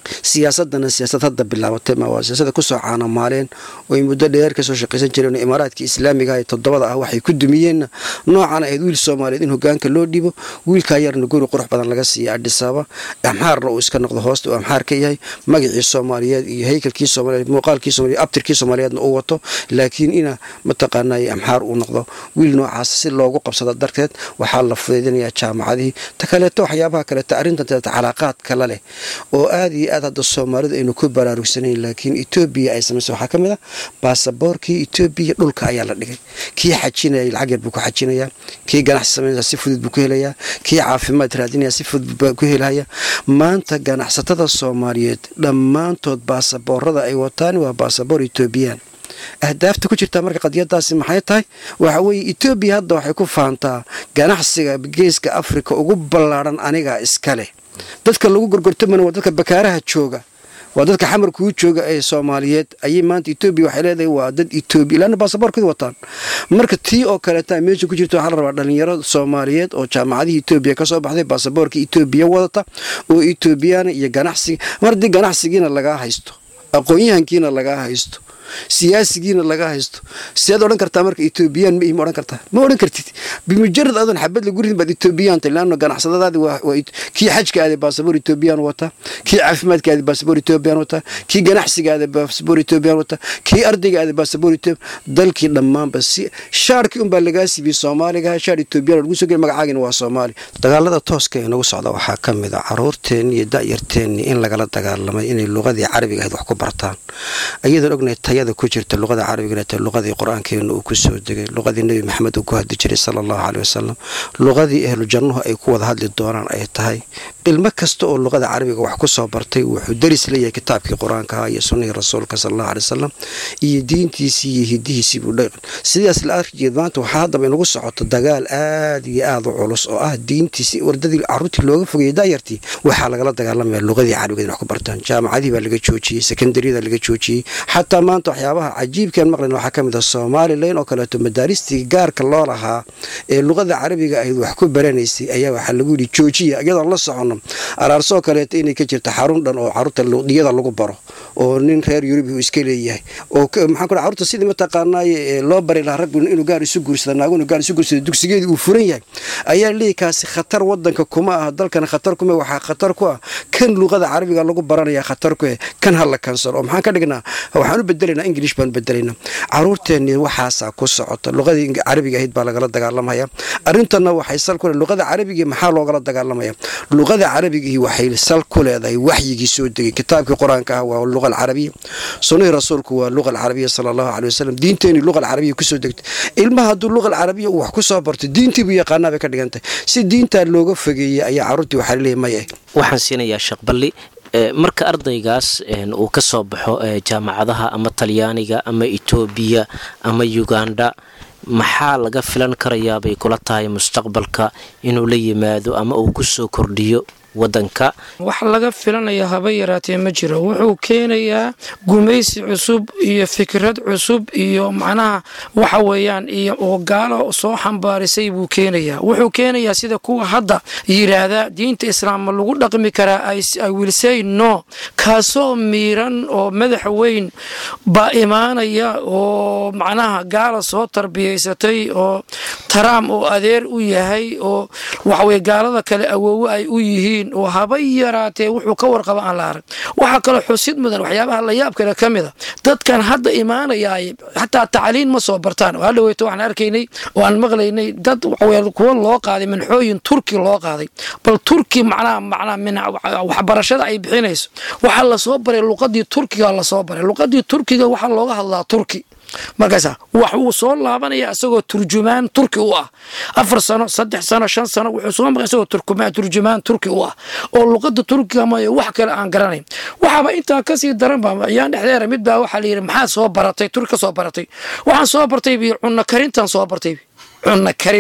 siyaasadana siyaasad hadda bilaabatay ma waa siyaasada kusoo caanamaaleen oo ay muddo dheer kasoo shaqaysan jireen imaaraadkii islaamiga ee toddobada ah waxay ku dumiyeenna noocan ahayd wiil soomaaliyeed in hogaanka loo dhibo wiilkaa yarna guri qurux badan laga siiya adhisaaba amxaarna uu iska noqdo hoosta uu amxaar ka yahay magacii soomaaliyeed iyo haykalkii soomaaliyeed muuqaalkii soomaliyeed abtirkii soomaaliyeedna uu wato laakiin ina mataqaanay amxaar uu noqdo wiil noocaas si loogu qabsado darteed waxaa la fudaydinayaa jaamacadihii ta kaleeto waxyaabaha kaleeto arrintan calaaqaad kala leh oo aada iyo aad hadda soomaalidu aynu ku baraarugsanayn laakiin etoobiya ay samaysay waxaa ka mid a baasaboorkii etoobiya dhulka ayaa la dhigay kii xajinayay lacag yar buu ku xajinayaa kii ganacsi samaynaya si fudud buu ku helayaa kii caafimaad raadinaya si fudud buu ku helaya maanta ganacsatada soomaaliyeed dhammaantood baasaboorada ay wataan waa baasaboor etoobiyaan ahdaafta ku jirtaa marka qadiyadaasi maxay tahay waxa weeye etoobiya hadda waxay ku faantaa ganacsiga geeska afrika ugu ballaadhan aniga iska leh dadka lagu gorgortamana waa dadka bakaaraha jooga waa dadka xamar kuu jooga ee soomaaliyeed ayay maanta etoobiya waxay leedahay waa dad etoobiya ilaana baasaboorkooda wataan marka tii oo kaleeta meesha ku jirta waxaa la rabaa dhalinyaro soomaaliyeed oo jaamacadihii etoobiya kasoo baxday baasaboorka etoobiya wadata oo etoobiyana iyo ganacsiga mar haddii ganacsigiina lagaa haysto aqoon-yahankiina lagaa haysto siyaasigiina laga haysto siaad odhan kartaa marka etoobiyaan ma ma odhan kartaa ma odhan kartid bimujarad adoon xabad lagu ridin baad etoobiyaanta laano ganacsadadaadi kii xajka aaday baasaboor etoobiyaan wataa kii caafimaadka aaday baasaboor etoobiyaan wataa kii ganacsiga aaday baasaboor etoobiyaan wataa kii ardayga aaday baasaboor etoobiyan dalkii dhammaanba si shaarkii unbaa lagaa siibiyey soomaaliga shaar etoobiyaan lagu soo geli magacaagina waa soomaali dagaalada tooska ee nagu socda waxaa ka mid a caruurteenni iyo da'yarteenni in lagala dagaalamay inay luqadii carabiga ahayd wax ku bartaan ayadoon ognahay tayada ku jirta luqada carabiga ta luqadii qur-aankeena uu ku soo degay luqadii nebi maxamed uu ku hadli jiray sala allahu caley wasalam luqadii ahlu jannuhu ay ku wada hadli doonaan ay tahay ilmo kasta oo luqada carabiga wax ku soo bartay wuxuu daris leeyahay kitaabkii qur-aankaha iyo sunnihii rasuulka sala allahu aley wasalam iyo diintiisii iyo hidihiisii buu dhaqan sidaas la arkijeed maanta waxaa haddaba inagu socoto dagaal aada iyo aada u culus oo ah diintiisii wardadii caruurtii looga fogayay daayartii waxaa lagala dagaalamaya luqadii carabiga in wax ku bartaan jaamacadihii baa laga joojiyey sekondariyada laga joojiyey xataa maanta waxyaabaha cajiibkan maqlan waxaa ka mid ah somalilan oo kaleeto madaaristii gaarka loo lahaa ee luqada carabiga ahayd wax ku baranaysay ayaa waxaa lagu yidhi joojiya iyadoon la socono araarsoo kaleeto inay ka jirta xarun dhan oo caruurta luqdiyada lagu baro oo nin reer yurub uu iska leeyahay oo maxaa ku caruurta sidii mataqaanaaye loo bari lahaa raggu inuu gaar isu guursada naagu inuu gaar isu guursada dugsigeedii uu furan yahay ayaa leeyahy kaasi khatar wadanka kuma ah dalkana khatar kuma waxaa khatar ku ah kan luqada carabiga lagu baranaya khatar ku eh kan hala kansaro oo maxaan ka dhignaa waxaan u bedelaynaa english baan bedelayna caruurteenni waxaasaa ku socota luqadii carabiga ahayd baa lagala dagaalamaya arrintanna waxay sal ku le luqada carabigii maxaa loogala dagaalamaya luqada carabigii waxay sal ku leedahay waxyigii soo degay kitaabkii qur-aanka ah waa luqa alcarabiya sunnihii rasuulku waa luqa alcarabiya sala allahu caley wasalam diinteenii luqa alcarabiya kusoo degtay ilmaha hadduu luqa alcarabiya uu wax ku soo barto diintii buu yaqaanaa bay ka dhigantahay si diintaa looga fogeeyey ayaa caruurtii waxaa laleeyahy maya waxaan siinayaa sheekh balli marka ardaygaas uu ka soo baxo jaamacadaha ama talyaaniga ama etoobiya ama uganda maxaa laga filan karayaabay kula tahay mustaqbalka inuu la yimaado ama uu ku soo kordhiyo wadanka wax laga filanaya haba yaraatee ma jiro wuxuu keenayaa gumaysi cusub iyo fikrad cusub iyo macnaha waxa weeyaan iyo oo gaalo soo xambaarisay buu keenayaa wuxuu keenayaa sida kuwa hadda yidhaahda diinta islaam ma lagu dhaqmi karaa i will say no kaasoo miiran oo madax weyn baa imaanaya oo macnaha gaala soo tarbiyaysatay oo taraam oo adeer u yahay oo waxaweye gaalada kale awoowo ay u yihiin oo haba yaraatee wuxuu ka warqaba aan la arag waxaa kaloo xusid mudan waxyaabaha layaab kale ka mid a dadkan hadda imaanayaay xataa tacliin ma soo bartaan oo hadhaweyto waxaan arkaynay oo aan maqlaynay dad kuwa loo qaaday minxooyin turki loo qaaday bal turki macnaha macnaha min waxbarashada ay bixinayso waxaa lasoo baray luqadii turkiga lasoo baray luqadii turkiga waxaa looga hadlaa turki markaasa wax wuu soo laabanaya isagoo turjumaan turki u ah afar sano saddex sano shan sano wuxuu soo maqay isagoo turjumaan turki u ah oo luqada turkiga mayo wax kale aan garanayn waxaaba intaa kasii daranba ayaan dhexdeera mid baa waxaa layidhi maxaa soo baratay turki ka soo baratay waxaan soo bartay bi cunno karintan soo bartay cunno karin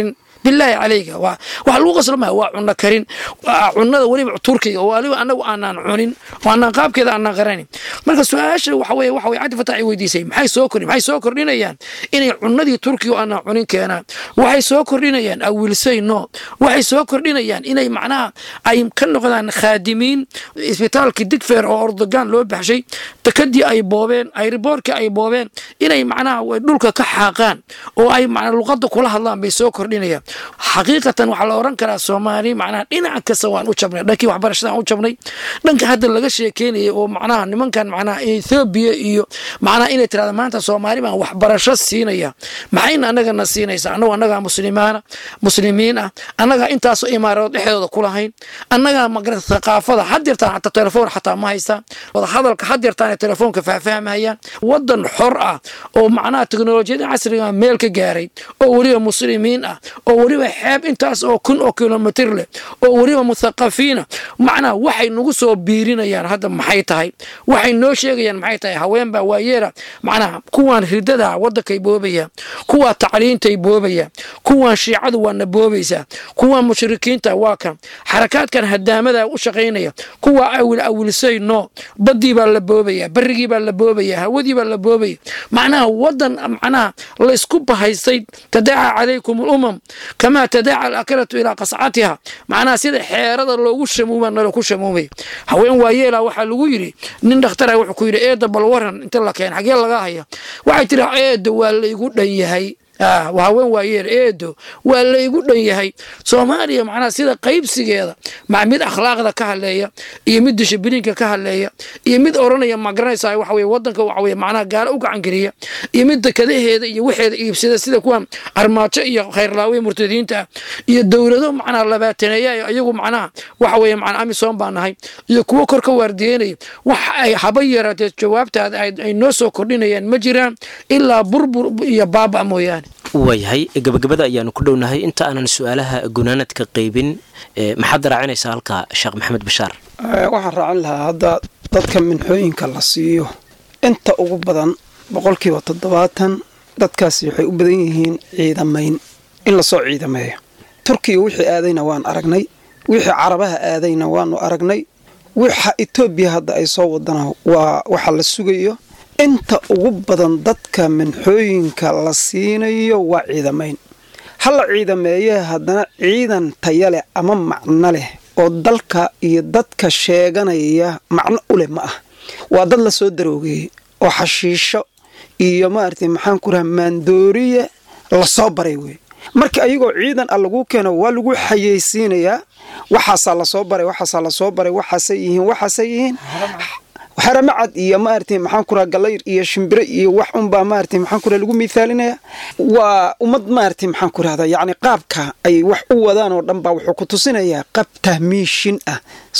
bilaahi calayga waa waxa lagu qaslo maya waa cunno karin waa cunnada weliba turkiga oo waliba anagu aanaan cunin oo aanaan qaabkeeda aanaan qaranin marka su-aasha waxa weye waxa weye cabdi fatax ay weydiisay maxay soo kordhin maxay soo kordhinayaan inay cunnadii turkiga oo aanaan cunin keenaan waxay soo kordhinayaan awilsay no waxay soo kordhinayaan inay macnaha ay ka noqdaan khaadimiin isbitaalkii digfeer oo ordogan loo baxshay dekadii ay boobeen ayriboorkii ay boobeen inay macnaha dhulka ka xaaqaan oo ay macnaa luqadda kula hadlaan bay soo kordhinayaan xaqiiqatan waxaa la oran karaa soomaali macnaha dhinac kasta waan u jabnay dhankii waxbarashadaan u jabnay dhanka hadda laga sheekeynayay oo macnaha nimankan macnaha ethoobiya iyo macnaha inay tirahda maanta soomaali baan waxbarasho siinaya maxayna annagana siinaysaa annagu annagaa muslimaana muslimiin ah annagaa intaasoo imaaradood dhexdooda ku lahayn annagaa magarata thaqaafada had yartaan xataa telefoon xataa ma haystaan wada hadalka had yartaan telefoonka faahfaahmayaan wadan xor ah oo macnaha teknolojiyada casriga meel ka gaaray oo weliba muslimiin ah oo weliba xeeb intaas oo kun oo kilomitr leh oo weliba muthaqafiina macnaha waxay nagu soo biirinayaan hadda maxay tahay waxay noo sheegayaan maxay tahay haweenbaa waayeela macnaha kuwaan ridada wadankay boobaya kuwaa tacliintay boobaya kuwaan shiicadu waana boobaysaa kuwaan mushrikiinta waa kan xarakaadkan hadaamada u shaqaynaya kuwaa awil awilsay no badii baa la boobaya barigii baa la boobaya hawadii baa la boobaya macnaha wadan macnaha laysku bahaystay tadaaca calaykum alumam kamaa tadaaca alakalatu ilaa qascatiha macnaha sida xeerada loogu shamuuma nalo ku shamuumay haween waayeela waxaa lagu yidhi nin dhakhtara wuxuu ku yidhi eeda bal waran inta la keen xagee laga haya waxay tiri eeda waa laygu dhan yahay haween waayeel eedo waa laygu dhan yahay soomaaliya macnaha sida qaybsigeeda ma mid akhlaaqda ka hadleeya iyo mid dishibiliinka ka hadleeya iyo mid oranaya magaranaysa waxa weye wadanka waxa weye macnaha gaalo u gacangeliya iyo mid dekadaheeda iyo waxeeda iibsada sida kuwan armaajo iyo khayrlaawe murtadiinta ah iyo dowlado macnaha labaataneeya iyagu macnaha waxa weye macnaa amisom baa nahay iyo kuwo kor ka waardiyeynaya wax ay haba yaraatee jawaabtaada ay noo soo kordhinayaan ma jiraan ilaa burbur iyo baaba mooyaane waayahay gabagabada ayaanu ku dhownahay inta aanan su-aalaha gunaanadka qeybin maxaad raacinaysaa halka sheekh maxamed bashaar waxaan raacin lahaa hadda dadka minxooyinka la siiyo inta ugu badan boqolkiiba toddobaatan dadkaasi waxay u badan yihiin ciidamayn in lasoo ciidameeyo turkiga wixii aadayna waan aragnay wixii carabaha aadayna waanu aragnay wixa etoobiya hadda ay soo wadana waa waxa la sugayo inta ugu badan dadka minxooyinka la siinayo waa ciidamayn hala ciidameeye haddana ciidan taya leh ama macno leh oo dalka iyo dadka sheeganaya macno u leh ma ah waa dad la soo daroogeeyey oo xashiisho iyo maaragtay maxaan ku raha maandooriye lasoo baray wey marka ayagoo ciidan a laguu keeno waa lagu xayeysiinayaa waxaasaa lasoo baray waxaasaa lasoo baray waxaasay yihiin waxaasay yihiin xaramacad iyo maaragtay maxaan ku raha galayr iyo shimbire iyo wax unbaa maaragtay maxaan ku raha lagu miithaalinaya waa ummad maaragtay maxaan ku rahdaa yacni qaabka ay wax u wadaan oo dhan baa wuxuu ku tusinayaa qab tahmiishin ah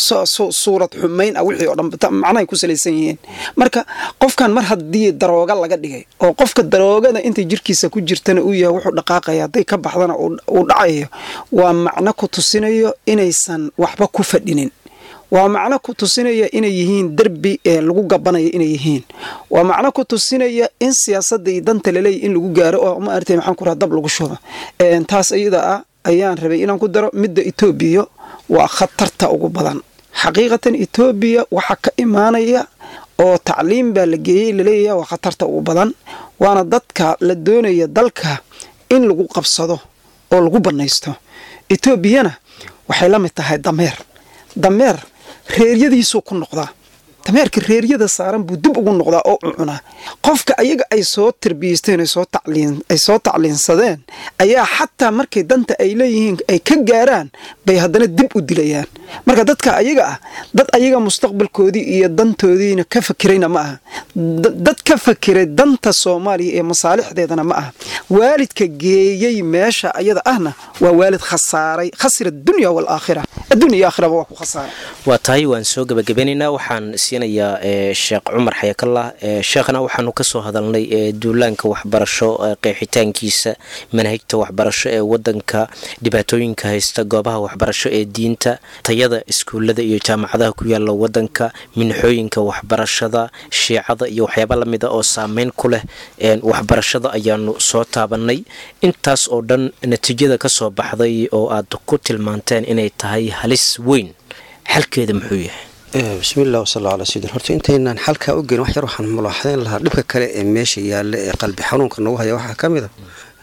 suurad xumayn ah wixii oo dhan macnahay ku salaysan yihiin marka qofkan mar haddii darooga laga dhigay oo qofka daroogada intay jirkiisa ku jirtana uu yahay wuxuu dhaqaaqaya hadday ka baxdana uu dhacayo waa macno ku tusinayo inaysan waxba ku fadhinin waa macno ku tusinaya inay yihiin derbi ee lagu gabanaya inay yihiin waa macno ku tusinaya in siyaasadda iyo danta laleeya in lagu gaaro oo maaragtay maxaan ku raha dab lagu shuba taas iyada ah ayaan rabay inaan ku daro midda etoobiya waa khatarta ugu badan xaqiiqatan etoobiya waxaa ka imaanaya oo tacliim baa la geeyey laleeyahay waa khatarta ugu badan waana dadka la doonaya dalka in lagu qabsado oo lagu bannaysto etoobiyana waxay la mid tahay dameer dameer reeryadiisuu ku noqdaa dameerka reeryada saaran buu dib ugu noqdaa oo u cunaa qofka ayaga ay soo tarbiyeysteen ay soo tacliinsadeen ayaa xataa markay danta ay leeyihiin ay ka gaaraan bay haddana dib u dilayaan marka dadka ayaga ah dad ayaga mustaqbalkoodii iyo dantoodiina ka fakirayna ma aha dad ka fakiray danta soomaaliya ee masaalixdeedana ma aha waalidka geeyey meesha ayada ahna waa waalid khasaaray khasira adunya waalaakhira addunya iyo aakhiraba waa ku khasaaray waa tahay waan soo gebagabeynaynaa waxaan siinayaa sheekh cumar xayakallah sheekhna waxaanu kasoo hadalnay duulaanka waxbarasho qeexitaankiisa manhajta waxbarasho ee wadanka dhibaatooyinka haysta goobaha waxbarasho ee diinta tayada tayada iskuullada iyo jaamacadaha ku yaala wadanka minxooyinka waxbarashada shiicada iyo waxyaaba lamida oo saameyn ku leh waxbarashada ayaanu soo taabanay intaas oo dhan natiijada ka soo baxday oo aad ku tilmaanteen inay tahay halis weyn xalkeeda muxuu yahay bismiillah wasala calaa sayidin horta intaynaan xalkaa u gelin wax yar waxaan mulaaxadayn lahaa dhibka kale ee meesha yaalla ee qalbi xanuunka nagu haya waxaa ka mid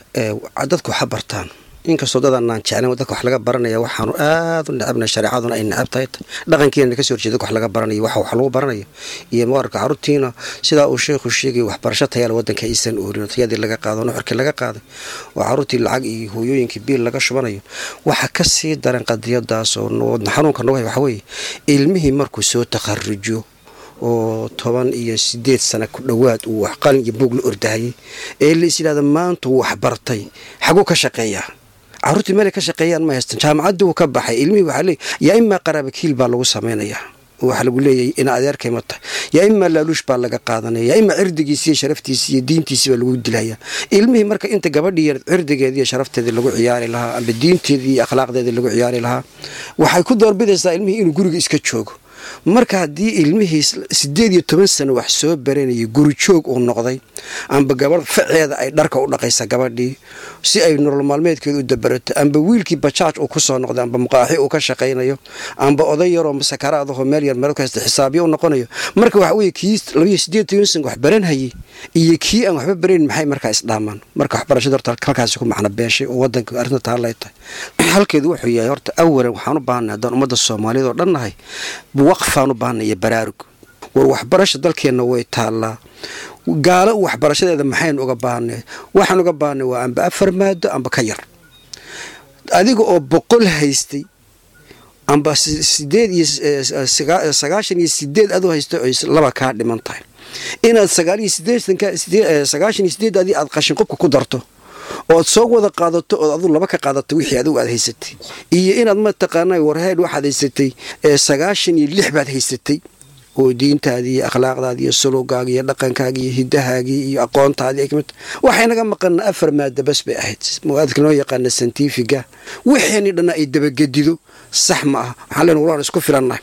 a dadku waxa bartaan inkastoo dadanaan jeclayn dadka wax laga baranaya waxaanu aad u necabna shareecaduna ay necab tahay dhaqankiina kasoo horjeeda dadka wax laga baranayo waxa wax lagu baranayo iyo muqararka carruurtiina sidaa uu sheekhu sheegay waxbarasho tayaala wadanka aysan oorin tayadii laga qaado nuxurkii laga qaaday oo carruurtii lacag iyo hooyooyinkii biil laga shubanayo waxa ka sii daran qadiyadaas oo wadna xanuunka nagu hay waxa weeye ilmihii markuu soo takharujo oo toban iyo sideed sana ku dhowaad uu wax qalin iyo buug la ordahayay ee la is yidhahda maanta wuu waxbartay xaguu ka shaqeeyaa carruurtii meelay ka shaqeeyaan ma haystan jaamacaddii wuu ka baxay ilmihii waxaa leey yaa imaa qaraabakiil baa lagu samaynayaa waxaa lagu leeyahay ina adeerkay ma tahay yaa imaa laaluush baa laga qaadanaya yaa imaa cirdigiisi iyo sharaftiisi iyo diintiisi baa lagu dilaya ilmihii marka inta gabadhii cirdigeedii iyo sharafteedii lagu ciyaari lahaa amba diinteedii iyo akhlaaqdeedii lagu ciyaari lahaa waxay ku doorbidaysaa ilmihii inuu guriga iska joogo marka haddii ilmihii sideed iyo toban sano wax soo baranayay guri joog uu noqday amba gabadh faceeda ay dharka u dhaqaysa gabadhii si ay nolol maalmeedkeeda u dabarato amba wiilkii bajaaj uu ku soo noqday amba muqaaxi uu ka shaqaynayo amba oday yaroo masakaraadahoo meel yar meel kasta xisaabyo u noqonayo marka waxa weye kii labayo sideed toban sano wax baranhayay iyo kii aan waxba barayn maxay markaa isdhaamaan marka waxbarashada horta halkaasi ku macno beeshay oo wadanka arrinta taallay tahay halkeedu wuxuu yahay horta awalan waxaan u baahanay haddaan ummadda soomaaliyeed oo dhan nahay waqfaan u baahanay iyo baraarug war waxbarasha dalkeenna way taallaa gaalo waxbarashadeeda maxaynu uga baahnay waxaan uga baahnay waa amba afar maado amba ka yar adiga oo boqol haystay amba sideed iyo sagaashan iyo sideed aduu haystay oy laba kaa dhiman tahay inaad sagaal iyo sideetanka sagaashan iyo sideed adii aad qashin qubka ku darto ood soo wada qaadato ood aduu laba ka qaadato wixii adigu aad haysatay iyo inaad mataqaana warheed waxaad haysatay sagaashan iyo lix baad haysatay oo diintaadii iyo akhlaaqdaadii iyo sulugaaga iyo dhaqankaagii iyo hidahaagii iyo aqoontaadii ay kamid waxay naga maqana afar maada bas bay ahayd muaadka noo yaqaana santifiga wixeenii dhanna ay dabagedido sax ma aha waxaan leen walaan isku filannahay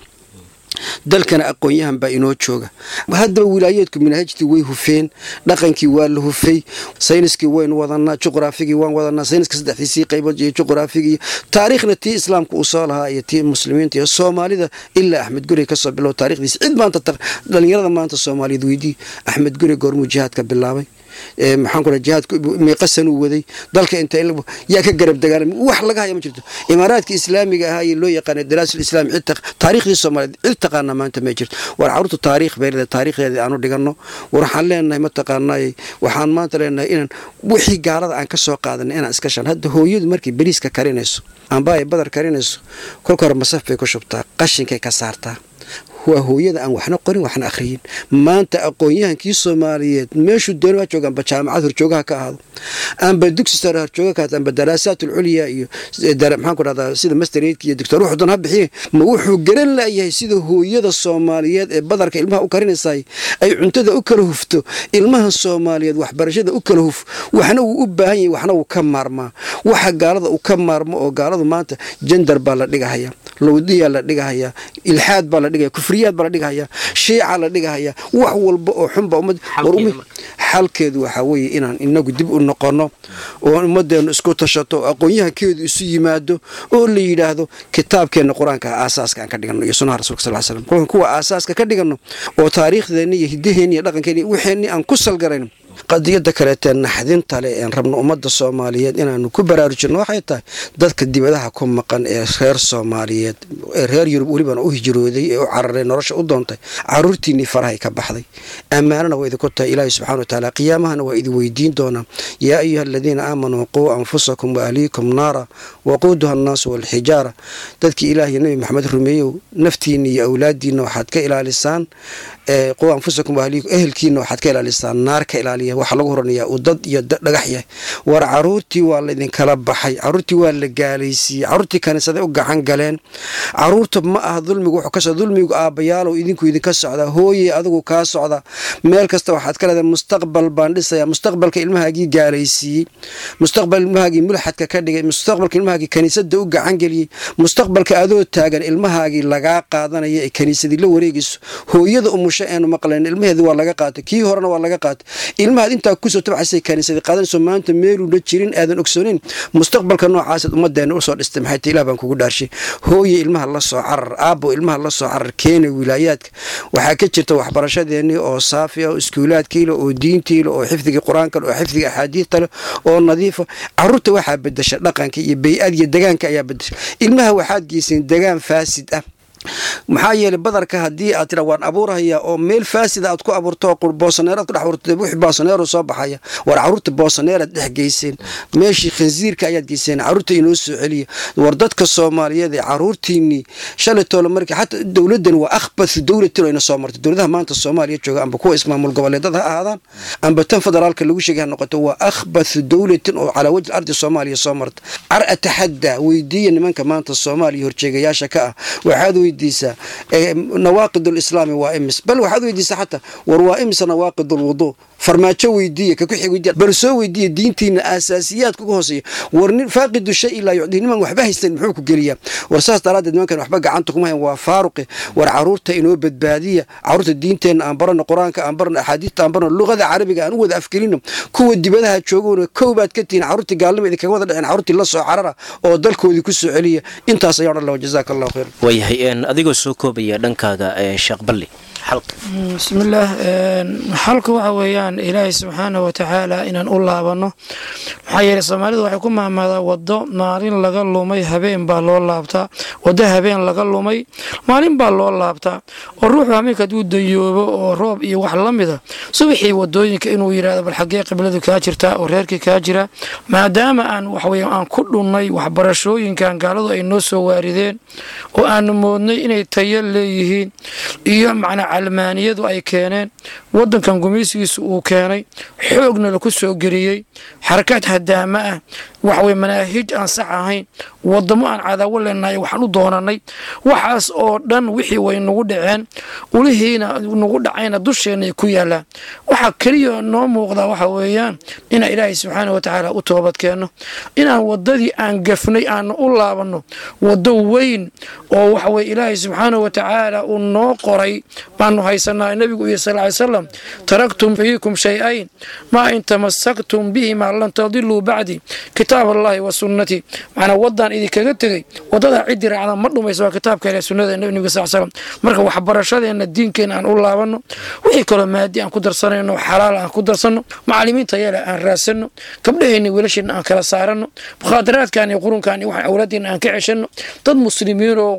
dalkana aqoon-yahan baa inoo jooga haddaba wilaayeedku manhajtii way hufeen dhaqankii waa la hufay sayniskii waynu wadanaa juqraafigii waan wadanaa sayniska saddexdiisii qaybood iyo juqraafigii taariikhna tii islaamka uu soo lahaa iyo tii muslimiinta iyo soomaalida ilaa axmed guri kasoo bilow taarikhdiisa cid maanta dhalinyarada maanta soomaaliyeed weydii axmed guri goormuu jihaadka bilaabay maxaan ku jihaadku meeqasan uu waday dalka inta yaa ka garab dagaalamay wax laga haya ma jirto imaaraadka islaamiga ahaa iyo loo yaqaana daraasul islaam cid taariikhdii soomaaliyeed cid taqaana maanta ma jirto war carruurta taariikh bay leedahay taariikhdeedii aanu dhiganno war waxaan leenahay mataqaanay waxaan maanta leenahay inaan wixii gaalada aan ka soo qaadanay inaan iska shan hadda hooyadu markay beriiska karinayso amba ay badar karinayso kolka hore masaf bay ku shubtaa qashinkay ka saartaa waa hooyada aan waxna qorin waxna akhriyin maanta aqoon-yahankii soomaaliyeed meeshuu dooni waa jooga amba jaamacad horjoogaha ka ahaado amba dugsi sare horjooga ka ahaado amba daraasaat ulculya iyo maxaan ku dhahdaa sida mastereedka iyo doctor wuxuu doon ha bixiye ma wuxuu garan laayahay sida hooyada soomaaliyeed ee badarka ilmaha u karinaysaay ay cuntada u kala hufto ilmaha soomaaliyeed waxbarashada u kala huf waxna wuu u baahan yahay waxna wuu ka maarmaa waxa gaalada uu ka maarmo oo gaaladu maanta jandar baa la dhigahaya lowdiyaa la dhigahaya ilxaad baa la dhigaya kufriyaad baa la dhigahaya shiica la dhigahaya wax walba oo xunba ummad xalkeedu waxaa weeye inaan inagu dib u noqonno oo ummadeennu isku tashato oo aqoon-yahankeedu isu yimaado oo la yidhaahdo kitaabkeenna qur-aanka aasaaska aan ka dhigano iyo sunaha rasulka sal slam kolkan kuwa aasaaska ka dhigano oo taariikhdeenni iyo hidaheenni iyo dhaqankeenni wixeenni aan ku salgarayn qadiyada kaleetee naxdinta le een rabno ummadda soomaaliyeed inaanu ku baraarujinno waxay tahay dadka dibadaha ku maqan ee reer soomaaliyeed ee reer yurub welibana u hijrooday ee u cararay nolosha u doontay caruurtiinnii farahay ka baxday ammaanana waa idinku tahay ilaahi subxana wa tacaala qiyaamahana waa idin weydiin doonaa yaa ayuha aladiina aamanuu quu anfusakum waahliikum naara waquuduha annaasu waalxijaara dadkii ilaahiyo nebi maxamed rumeeyow naftiinna iyo awlaadiinna waxaad ka ilaalisaan quwa anfusakum ahliikum ehelkiina waxaad ka ilaalisaa naar ka ilaaliya waxaa lagu horanayaa uu dad iyo dhagax yahay war caruurtii waa laydinkala baxay caruurtii waa la gaalaysiiyey caruurtii kaniisaday u gacan galeen caruurta ma aha dulmigu wuxuu ka socda dulmigu aabbayaalow idinku idinka socda hooye adigu kaa socda meel kasta waxaad ka leedahay mustaqbal baan dhisayaa mustaqbalka ilmahaagii gaalaysiiyey mustaqbal ilmahaagii mulxadka ka dhigay mustaqbalka ilmahaagii kaniisada u gacan geliyey mustaqbalka adoo taagan ilmahaagii lagaa qaadanaya ee kaniisadii la wareegayso hooyada umusho eenu maqlayn ilmaheedi waa laga qaatay kii horena waa laga qaatay ilmahaad intaa kusoo tabcaysay kaniisadii qaadanayso maanta meeluuna jirin aadan ogsoonin mustaqbalka noocaasaad ummadeena usoo dhistay maxay tahay ilah baan kugu dhaarshay hooye ilmaha la soo carar aabbo ilmaha la soo carar keena wilaayaadka waxaa ka jirta waxbarashadeennii oo saafi ah oo iskuulaadkiile oo diintiile oo xifdigii qur-aanka oo xifdiga axaadiidta leh oo nadiifa caruurta waxaa bedesha dhaqanka iyo bay-ad iyo degaanka ayaa bedesha ilmaha waxaad geyseen degaan faasid ah maxaa yeelay badarka haddii aad tira waan abuurhayaa oo meel faasida aad ku abuurto oo boosaneeraad ku dhex abuurto wixii boosaneero soo baxaya war caruurta boosaneeraad dhex geyseen meeshii khansiirka ayaad geyseen caruurta inoo soo celiya war dadka soomaaliyeed ee caruurtiinii shalay toole markii xataa dowladdan waa akhbathu dowlatin ayna soo martay dowladaha maanta soomaaliya jooga amba kuwa ismaamul goboleedada ha ahaadaan amba tan federaalka lagu sheegay ha noqoto waa akhbathu dowlatin oo calaa wajhi ardi soomaaliya soo marta car ataxadda weydiiya nimanka maanta soomaaliya horjeegayaasha ka ah waxaad weydiisaa nawaaqid lislaami waa imis bal waxaad weydiisaa xataa war waa imisa nawaaqid lwuduu farmaajo weydiiya kakuxig weydiya bal soo weydiiya diintiina aasaasiyaadka uga hooseeya war nin faaqidu shay ilaa yucdii niman waxba haysan muxuu ku geliyaa war saas daraaddeed nimankan waxba gacanta kuma hayan waa faaruqi war caruurta inoo badbaadiya caruurta diinteenna aan barano qur-aanka aan barano axaadiista aan barano luqada carabiga aan u wada afgelino kuwa dibadaha joogowna kow baad ka tihiin caruurtii gaalnima idinkaga wada dhaceen caruurtii la soo carara oo dalkoodii ku soo celiya intaas ayaan odhan laha jazaaka allahu khayr waayahay adigoo soo koobaya dhankaaga sheekh balli bismillaah xalka waxa weeyaan ilaahay subxaana wa tacaala inaan u laabanno maxaa yeeley soomaalidu waxay ku maamaadaa waddo maalin laga lumay habeen baa loo laabtaa waddo habeen laga lumay maalin baa loo laabtaa oo ruuxu hameenka hadduu dayoobo oo roob iyo wax la mida subaxii wadooyinka inuu yidhahdo bal xaggee qibladu kaa jirtaa oo reerkii kaa jira maadaama aan waxweya aan ku dhunnay waxbarashooyinkan gaaladu ay noo soo waarideen oo aanu moodnay inay tayo leeyihiin iyo macnaa calmaaniyadu ay keeneen wadankan gumaysigiisa uu keenay xoogna laku soo geliyey xarakaad hadaama ah waxwey manaahij aan sax ahayn wadamo aan cadaawo leenahay waxaan u doonanay waxaas oo dhan wixii way nagu dhaceen ulihiina nagu dhacayna dusheenay ku yaalaan waxaa keliya noo muuqdaa waxa weeyaan inaan ilaahay subxaana wa tacaala u toobadkeenno inaan wadadii aan gafnay aanu u laabanno waddo weyn oo waxaweye ilaahay subxaana wa tacaala uu noo qoray baanu haysanaa nebigu iyo sal ly salam taraktum fiikum shay-ayn maa in tamasaktum bihimaa lan tadiluu bacdi kitaab allahi wa sunnatii macnaa waddaan idinkaga tegey waddadaa ciddii raacda ma dhumayso waa kitaabka ile sunnada nebiga sal slam marka waxbarashadeenna diinkeenna aan u laabanno wixii kaloo maadi aan ku darsanayno xalaal aan ku darsanno macalimiinta yeele aan raadsanno gabdhaheenna wiilasheenna aan kala saaranno mukhaadaraadkan iyo qurunkan iyo waxaan awlaadeenna aan ka ceshanno dad muslimiin oo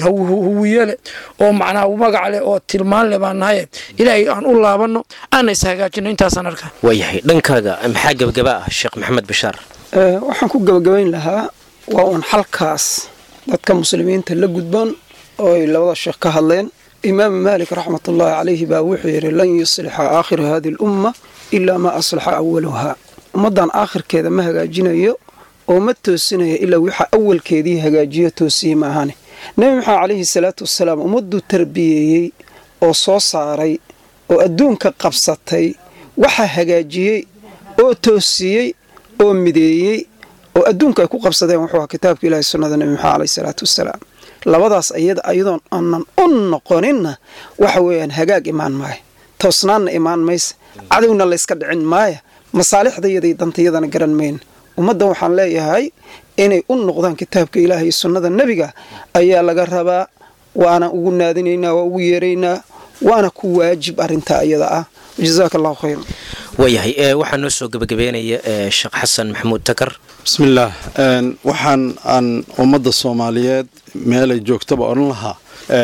huwiye leh oo macnaa magac leh oo tilmaan leh baan nahaye ilaahay aan u laabanno aana is hagaajino intaasaan arkaa waayahay dhankaaga maxaa gebagaba ah sheekh maxamed bashaar waxaan ku gabagabayn lahaa waa uun xalkaas dadka muslimiinta la gudboon oo ay labada sheekh ka hadleen imaamu maalik raxmatullaahi calayhi baa wuxuu yidhi lan yuslixa aakhiru hadi alumma ilaa maa aslaxa awaluhaa ummaddan aakhirkeeda ma hagaajinayo oo ma toosinayo ilaa waxa awalkeedii hagaajiyo toosiye maahane nebi maxamed calayhi salaatu wasalaam ummadduu tarbiyeeyey oo soo saaray oo adduunka qabsatay waxaa hagaajiyey oo toosiyey oo mideeyey oo adduunka ay ku qabsadeen wuxuu ahaa kitaabka ilahi sunnada nebi maxamed caleyhi salaatu wasalaam labadaas iyada ayadoon aanan u noqoninna waxa weeyaan hagaag imaan maaya toosnaanna imaan maysa cadowna layska dhicin maaya masaalixdayadai dantayadana garan mayna ummaddan waxaan leeyahay inay u noqdaan kitaabka ilaaha iyo sunnada nebiga ayaa laga rabaa waana ugu naadinaynaa waa ugu yeeraynaa waana ku waajib arrintaa ayada ah jazaaka allahu khayr waayahay waxaa noo soo gebagabeynaya sheekh xasan maxamuud takar bismillaah waxaan aan ummadda soomaaliyeed meelay joogtaba odhan lahaa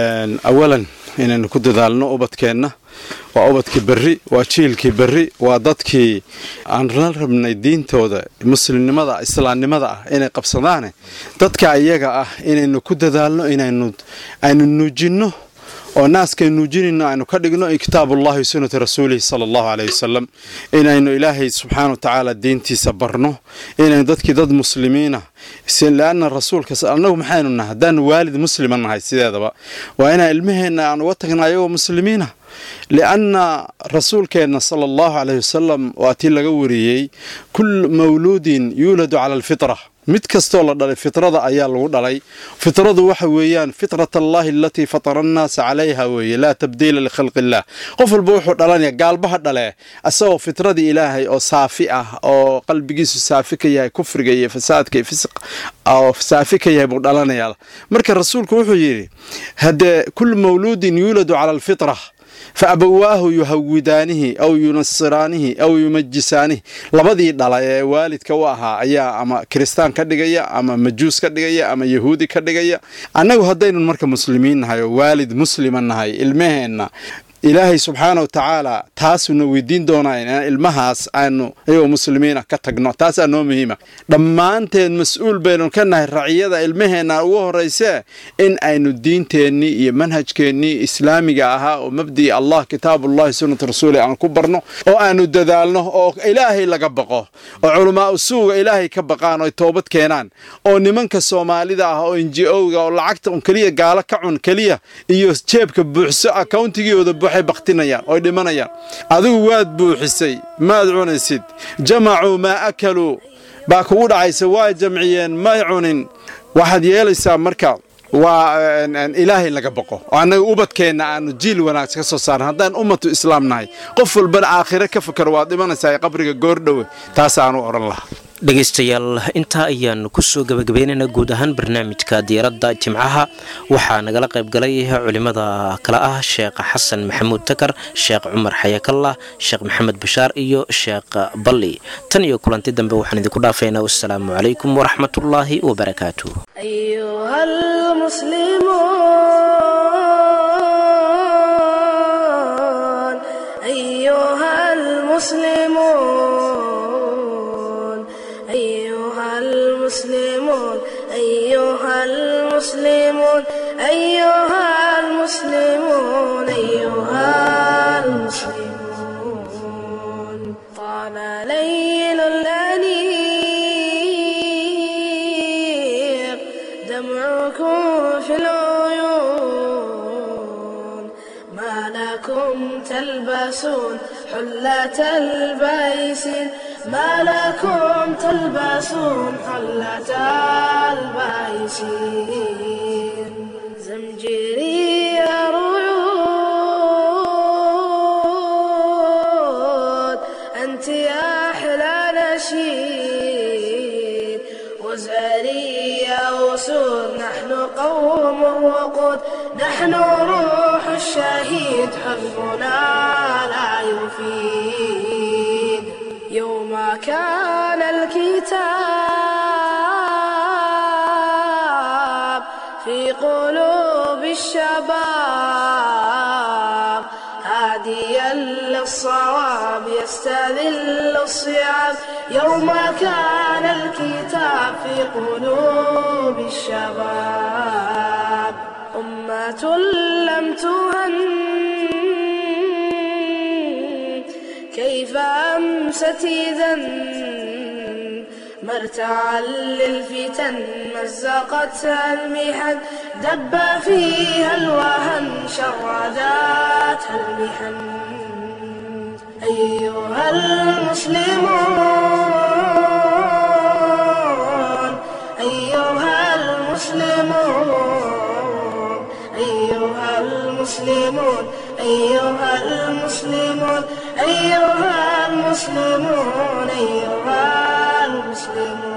awalan inaynu ku dadaalno ubadkeenna waa ubadkii berri waa jiilkii berri waa dadkii aan la rabnay diintooda muslimnimada islaamnimada ah inay qabsadaane dadka iyaga ah inaynu ku dadaalno inaynu aynu nuujinno oo naaskay nuujinayno aynu ka dhigno kitaabullahi sunnati rasuulihi sala allahu caleyhi wasalam inaynu ilaahay subxaana wa tacaala diintiisa barno inaynu dadkii dad muslimiina leanna rasuulka annagu maxaynu nahay haddaanu waalid muslima nahay sideedaba waa inaan ilmaheenna aan uga tagna ayagoo muslimiina lianna rasuulkeenna sala allahu caleyhi wasalam waa tii laga wariyey kul mawluudin yuuladu cala alfitra mid kastoo la dhalay fitrada ayaa lagu dhalay fitradu waxa weeyaan fitrat allahi alatii fatara annaasa calayha weeye laa tabdiila likhalqi illah qof walba wuxuu dhalanaya gaalbaha dhale isagoo fitradii ilaahay oo saafi ah oo qalbigiisu saafi ka yahay kufriga iyo fasaadka iyo fisq oo saafi ka yahay buu dhalanayaa marka rasuulku wuxuu yidhi haddee kul mawluudin yuuladu cala alfitra fa abawaahu yuhawidaanihi aw yunasiraanihi aw yumajisaanihi labadii dhala ee waalidka u ahaa ayaa ama kiristaan ka dhigaya ama majuus ka dhigaya ama yahuudi ka dhigaya annagu haddaynu marka muslimiin nahay oo waalid muslima nahay ilmaheenna ilaahay subxaana wa tacaala taasuna weydiin doonaa inaan ilmahaas aanu ayagoo muslimiina ka tagno taasaa noo muhiima dhammaanteen mas-uul baynu ka nahay raciyada ilmaheenna ugu horeysee in aynu diinteennii iyo manhajkeennii islaamiga ahaa oo mabdii allah kitaabullahi sunnat rasuuli aan ku barno oo aanu dadaalno oo ilaahay laga baqo oo culamaa usuuga ilaahay ka baqaan oo toobad keenaan oo nimanka soomaalida ah oo nji-owga oo lacagta un keliya gaalo ka cun keliya iyo jeebka buuxso accountigooda waxay baktinayaan oy dhimanayaan adigu waad buuxisay maad cunaysid jamacuu maa akaluu baa kugu dhacaysa waa jamciyeen may cunin waxaad yeelaysaa marka waa ilaahay laga boqo oo annaga ubadkeenna aanu jiil wanaagsan ka soo saaran haddaan ummatu islaam nahay qof walbana aakhire ka fakaro waad dhimanaysaa ee qabriga goordhowe taasaanu odhan lahaa dhegaystayaal intaa ayaan kusoo gabagabaynaynaa guud ahaan barnaamijka diiradda jimcaha waxaa nagala qayb galay culimada kale ah sheekh xasan maxamuud takar sheekh cumar xayakallah sheekh maxamed bashaar iyo sheekh balli tan iyo kulanti dambe waxaan idinku dhaafaynaa wassalaamu calaykum waraxmatullaahi wabarakaatu أيها المسلمون أيها المسلمون أيها المسلمون أيها المسلمون أيها المسلمون أيها المسلمون طال ليل الأنيق دمعكم في العيون ما لكم تلبسون حلة البيس ما لكم تلبسون حلة البيس زمجري رعود أنت يا أحلى نشيد وزاري يا أسود نحن قوم وقود نحن روح الشهيد حزبنا لا يفيد يوم كان الكتاب في قلوب الشباب هاديا للصواب يستذل الصيام يوم كان الكتاب في قلوب الشباب أمة لم تهن كيف أمست إذا مرتعا للفتن مزقتها المحن دب فيها الوهن شرداتها المحن أيها المسلمون أيها المسلمون أيها المسلمون أيها المسلمون أيها المسلمون أيها المسلمون